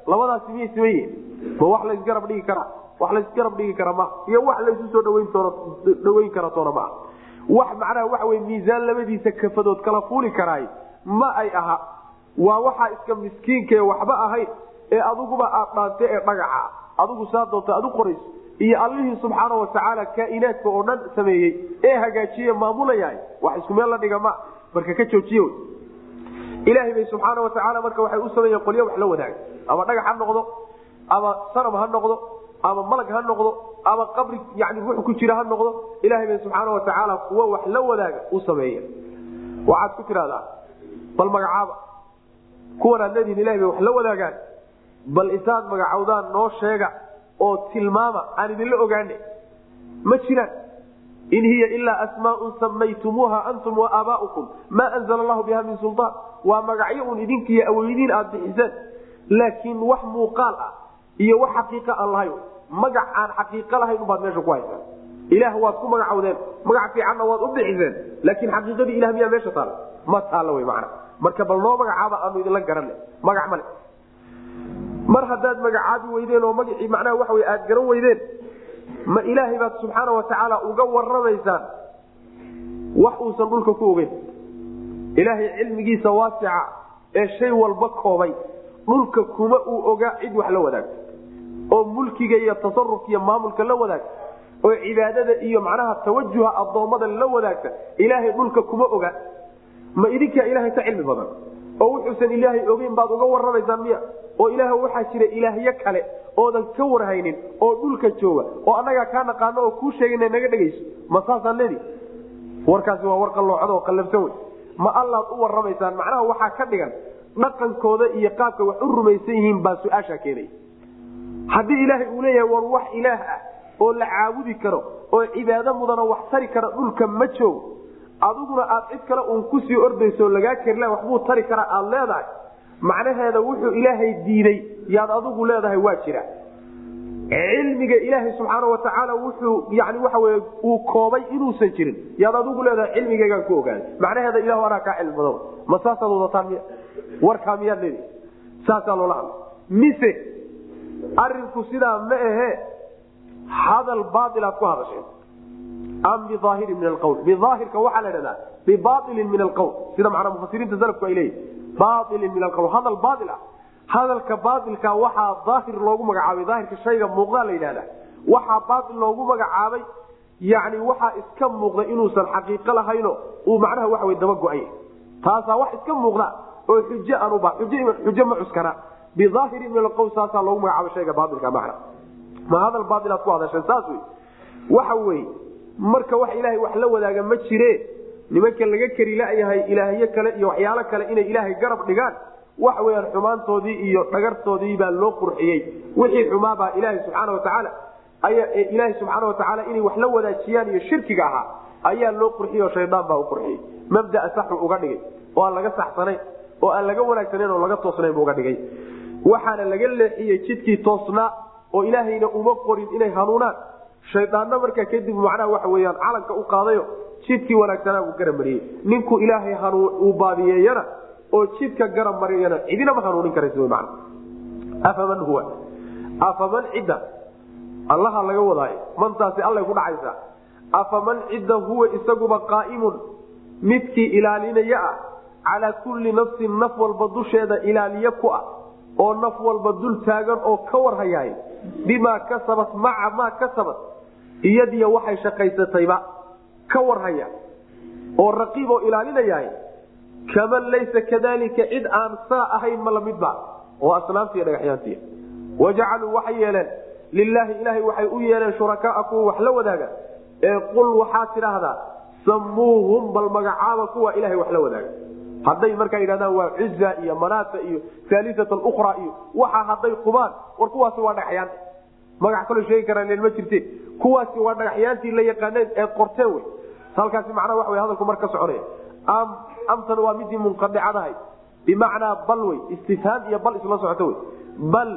labadaasi miyay siman yihin ma wax laysgarab dhigi karaa wax laysgarab dhigi kara ma iyo wax laysu soo dhaweyn dhaweyn kara toona maa wax macnaha waxa wey miisaan labadiisa kafadood kala fuuli karaay ma ay aha waa waxaa iska miskiinkae waxba ahayn ee adiguba aad dhaante ee dhagaxa adigu saa doonta ad u qorayso iyo allihii subxaana watacaala kaainaadka oo dhan sameeyey ee hagaajiye maamulayahay wax isku meel la dhiga ma marka ka joojiye ilaahay bay subxaana watacaala marka waxay u sameeyeen qolyo wax la wadaaga ama dhagax ha noqdo ama sanam ha noqdo ama malag ha noqdo ama qabri yani ruux ku jira ha noqdo ilaahay bay subxaana watacaala kuwa wax la wadaaga u sameeya waxaad ku tidhahdaa bal magacaaba kuwan aad leedihin ilahay bay wax la wadaagaan bal intaad magacowdaan noo sheega oo tilmaama aan idinla ogaane ma jiraan in hiya ilaa asmaaun samaytumuuha antum wa aabaaukum maa anzala allahu biha min suldaan waa magacyo un idinkiiyo aweydiin aad bixiseen laakiin wax muuqaal ah iyo wax xaqiiqa aan lahayn magac aan xaqiiqo lahayn ubaad meesha ku haysaan ilaah waad ku magacowdeen magac fiicanna waad u bixiseen laakiin xaqiiqadii ilah miyaa meesha taala ma taalla wy mana marka bal noo magacaaba aanu idinla garanay magac male mar haddaad magacaabi weydeen oo magacii macnaha waxa wey aad garan weydeen ma ilaahay baad subxaana watacaala uga waramaysaan wax uusan dhulka ku ogeyn ilaahay cilmigiisa waasica ee shay walba koobay dhulka kuma uu ogaa cid wax la wadaagto oo mulkiga iyo tasarufka iyo maamulka la wadaagta oo cibaadada iyo macnaha tawajuha addoommada la wadaagta ilaahay dhulka kuma oga ma idinkaa ilaahay ka cilmi badan oo wuxuusan ilaahay ogeyn baad uga waramaysaan miya oo ilaah waxaa jira ilaahyo kale oodan ka warhaynin oo dhulka jooga oo annagaa kaa naqaano oo kuu sheegana naga dhegayso ma saasaan leedi warkaasi waa war qalloocad oo qallabsan wey ma allaad u waramaysaan macnaha waxaa ka dhigan dhaqankooda iyo qaabka wax u rumaysan yihiin baa su-aashaa keenaya haddii ilaahay uu leeyahay war wax ilaah ah oo la caabudi karo oo cibaado mudana wax tari kara dhulka ma joogo adiguna aad cid kale uun kusii ordayso lagaa kerila waxbuu tari karaa aad leedahay macnaheeda wuxuu ilaahay diiday yaad adigu leedahay waa jira cilmiga ilaahay subxaana watacaala wuxuu yani waxa wey uu koobay inuusan jirin yaad adigu leedahay cilmigaygaan ku ogaaday macnaheeda ilahu anaa kaa cilmi badan ma saasaad wadataan miya warkaa miyaad leedi saasaa loola hadla mise arinku sidaa ma ahe hadal baailaad ku hadasheen am biaahirin min alqwl biaahirka waxaa la dhahdaa bibailin min alqwl sida macnaa mufasiriinta salafku ay leeyihin bailin min alqwl hadal baail ah hadalka baailka waxaa daahir loogu magacaabay daahirka shayga muuqdaa la yidhahda waxaa baail loogu magacaabay yani waxaa iska muuqda inuusan xaqiiqo lahayno uu macnaha waxa wey daba go-ay taasaa wax iska muuqda oo xuj aanuba xujo ma cuskana biaahirin min alqwl saasaa loogu magacaabay shayga baailka macna ma hadal baailaad ku hadasheen saas wey waxa weye marka wax ilaahay wax la wadaaga ma jire nimanka laga keri layahay ilaahyo kale iyo waxyaalo kale inay ilaahay garab dhigaan wax weyaan xumaantoodii iyo dhagartoodii baa loo qurxiyey wixii xumaabaa ilaaha subaana watacaala ilaaha subxaana watacaala inay wax la wadaajiyaan iyo shirkiga ahaa ayaa loo qurxiyey oo shaydaan baa u qurxiyey mabdaa saxu uga dhigay oo aan laga saxsanayn oo aan laga wanaagsanayn oo laga toosnayn bu uga dhigay waxaana laga leexiyey jidkii toosnaa oo ilaahayna uma qorin inay hanuunaan shaydaanna markaa kadib macnaha waxa weyaan calanka u qaadayo jidkii wanaagsanaa uu garab mariyey ninkuu ilaahay uu baadiyeeyana oo jidka garab mariyana cidinama hanuunin karaysa man afaman huwa afaman cidda allaha laga wadaayo mantaasi allay ku dhacaysaa afaman cidda huwa isaguba qaa'imun midkii ilaalinaya ah calaa kulli nafsin naf walba dusheeda ilaaliye ku ah oo naf walba dul taagan oo ka warhayaay bimaa kasabat maca maa kasabat iyadiyo waxay shaqaysatayba ka warhaya oo raqiib oo ilaalinayahay kaman laysa kadalika cid aan saa ahayn ma lamidba oo asnaamtiiy dhagaxyaantiy wajacaluu waxay yeeleen lilaahi ilaahay waxay u yeeleen shurakaa kuwa wax la wadaaga ee qul waxaad tidhaahdaa samuuhum bal magacaaba kuwa ilahay wax la wadaaga hadday markaa yidhahdaan waa cuza iyo manaata iyo aaliat ukra iyo waxa hadday qubaan war kuwaasi waa dhagaxyaan magac kaloo sheegi karaan ma jirte kuwaasi waa dhagaxyaantii la yaqaaneen eed qorteen wey halkaasi macnaha wa w hadalku mar ka soconaya amtan waa midii munqadicadahay bimacnaa bal wey istifhaam iyo bal isla socoto wey bal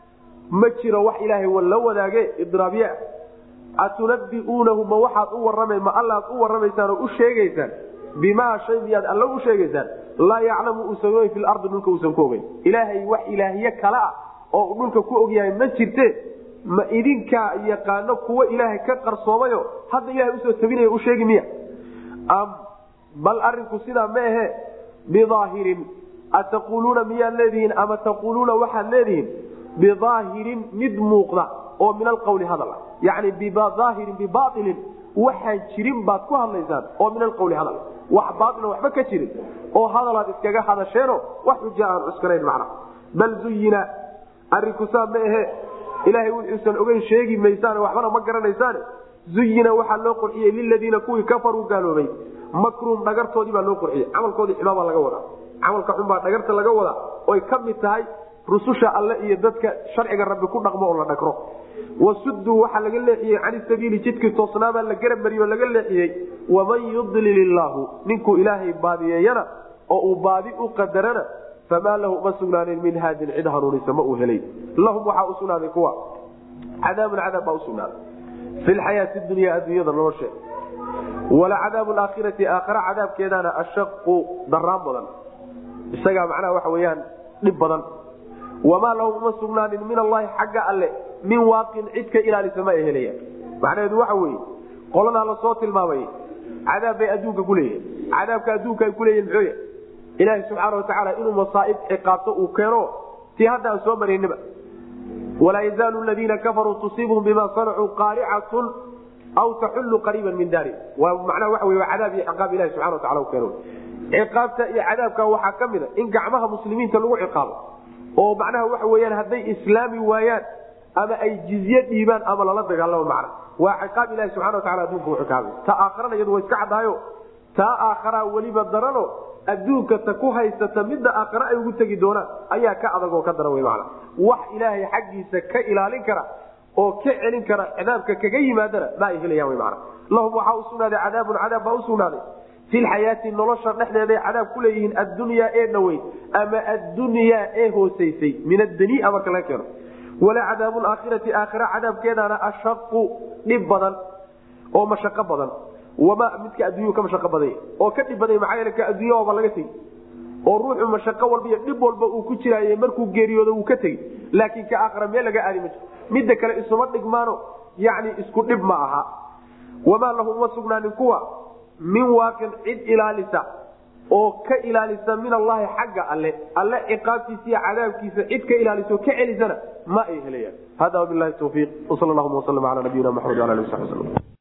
ma jiro wax ilaahay la wadaage idraabye atunabiuunahu ma waxaad u warama ma allaad u waramaysaan oo u sheegaysaan bimaa shay miyaad alla u sheegaysaan laa yaclamu uusan ogeyn fi lardi dhulka uusan ku ogeyn ilaahay wax ilaahye kale ah oo uu dhulka ku ogyahay ma jirte ma idinkaa yaqaano kuwa ilaahay ka qarsoomayo hadda ilahay usoo tabinaya u sheegi miya bal arinku sidaa ma ahe bidaahirin ataquuluuna miyaad leedihiin ama taquuluuna waxaad leedihiin bidaahirin mid muuqda oo min alqawli hadal ah yani bidaahirin bibailin waxaan jirin baad ku hadlaysaan oo min alqawli hadal wax baaila waxba ka jirin oo hadalaad iskaga hadasheeno wax xuja aan cuskanayn macna bal zuyina arinku saa ma ahe ilaahay wuxuusan ogeyn sheegi maysaan waxbana ma garanaysaane zuyina waxaa loo qurxiyey liladiina kuwii kafaruu gaaloobay makruum dhagartoodii baa loo qurxiyey camalkoodii xumaabaa laga wadaa camalka xunbaa dhagarta laga wadaa oy ka mid tahay rususha alle iyo dadka sharciga rabbi ku dhaqmo oo la dhagro wasuduu waxaa laga leexiyey cani sabiili jidkii toosnaabaa la garab mariyo laga leexiyey waman yudlil illaahu ninkuu ilaahay baadiyeeyana oo uu baadi u qadarana famaa lahu uma sugnaanin min haadin cid hanuunisa ma uu helay lahum waxaa u sugnaaday kuwa cadaabun cadaab baa usugnaaday fi lxayaati dunya adduunyada nolosheeda walacadaabu aakhirati aakhira cadaabkeedana ashaqu daraan badan isagaa macnaha waxa weyaan dhib badan wamaa lahum uma sugnaanin min allahi xagga alle min waaqin cid ka ilaalisa ma ay helayaan macnaheedu waxa weye qoladaa lasoo tilmaamay cadaab bay adduunka ku leeyihin cadaabka adduunka ay kuleeyihin muxuuya ilaahi subxaana watacaala inuu masaaib ciqaabto uu keeno tii hadda aan soo marayniba walaa yazaalu ladiina kafaruu tusiibhum bima sanacuu qaaricatun aw taxullu qariiban min daari waa macnaha waxa wey waa cadaab iyo ciqaab ilahi subxana watacala u keeno ciqaabta iyo cadaabka waxaa ka mid a in gacmaha muslimiinta lagu ciqaabo oo macnaha waxa weyaan hadday islaami waayaan ama ay jizye dhiibaan ama lala dagaalamo macna waa ciqaab ilahi subxana watacala adduunka u ciqaabay ta aakharana iyadu waa iska caddahayo taa aakharaa weliba darano adduunka ta ku haysata midda aakhare ay ugu tegi doonaan ayaa ka adag oo ka daran wey macna wax ilaahay xaggiisa ka ilaalin kara oo ka celin kara cadaabka kaga yimaadana ma ay helayaan wy macna lahum waxaa u sugnaaday cadaabun cadaab baa u sugnaaday fi lxayaati nolosha dhexdeeday cadaab ku leeyihiin addunyaa ee dhaweyn ama addunyaa ee hoosaysay min addania marka laga keeno wala cadaabu aakhirati aakhira cadaabkeedana ashaqu dhib badan oo mashaqo badan wama midka adduunyuu ka mashaqo badanya oo ka dhib badanya maxaa yeele ka adduunya waaba laga tegi oo ruuxu mashaqo walba iyo dhib walba uu ku jiraaye markuu geeriyoodo wuu ka tegi laakiin ka aakhira meel laga aadi ma jiro midda kale isuma dhigmaano yacni isku dhib ma aha wamaa lahu uma sugnaanin kuwa min waaqin cid ilaalisa oo ka ilaalisa min allahi xagga alle alle ciqaabtiisa iyo cadaabkiisa cid ka ilaaliso ka celisana ma ay helayaan hada wabilahi tawfiiq wsal llahuma waslm ala nabiyina maxamed ala ali sabi slm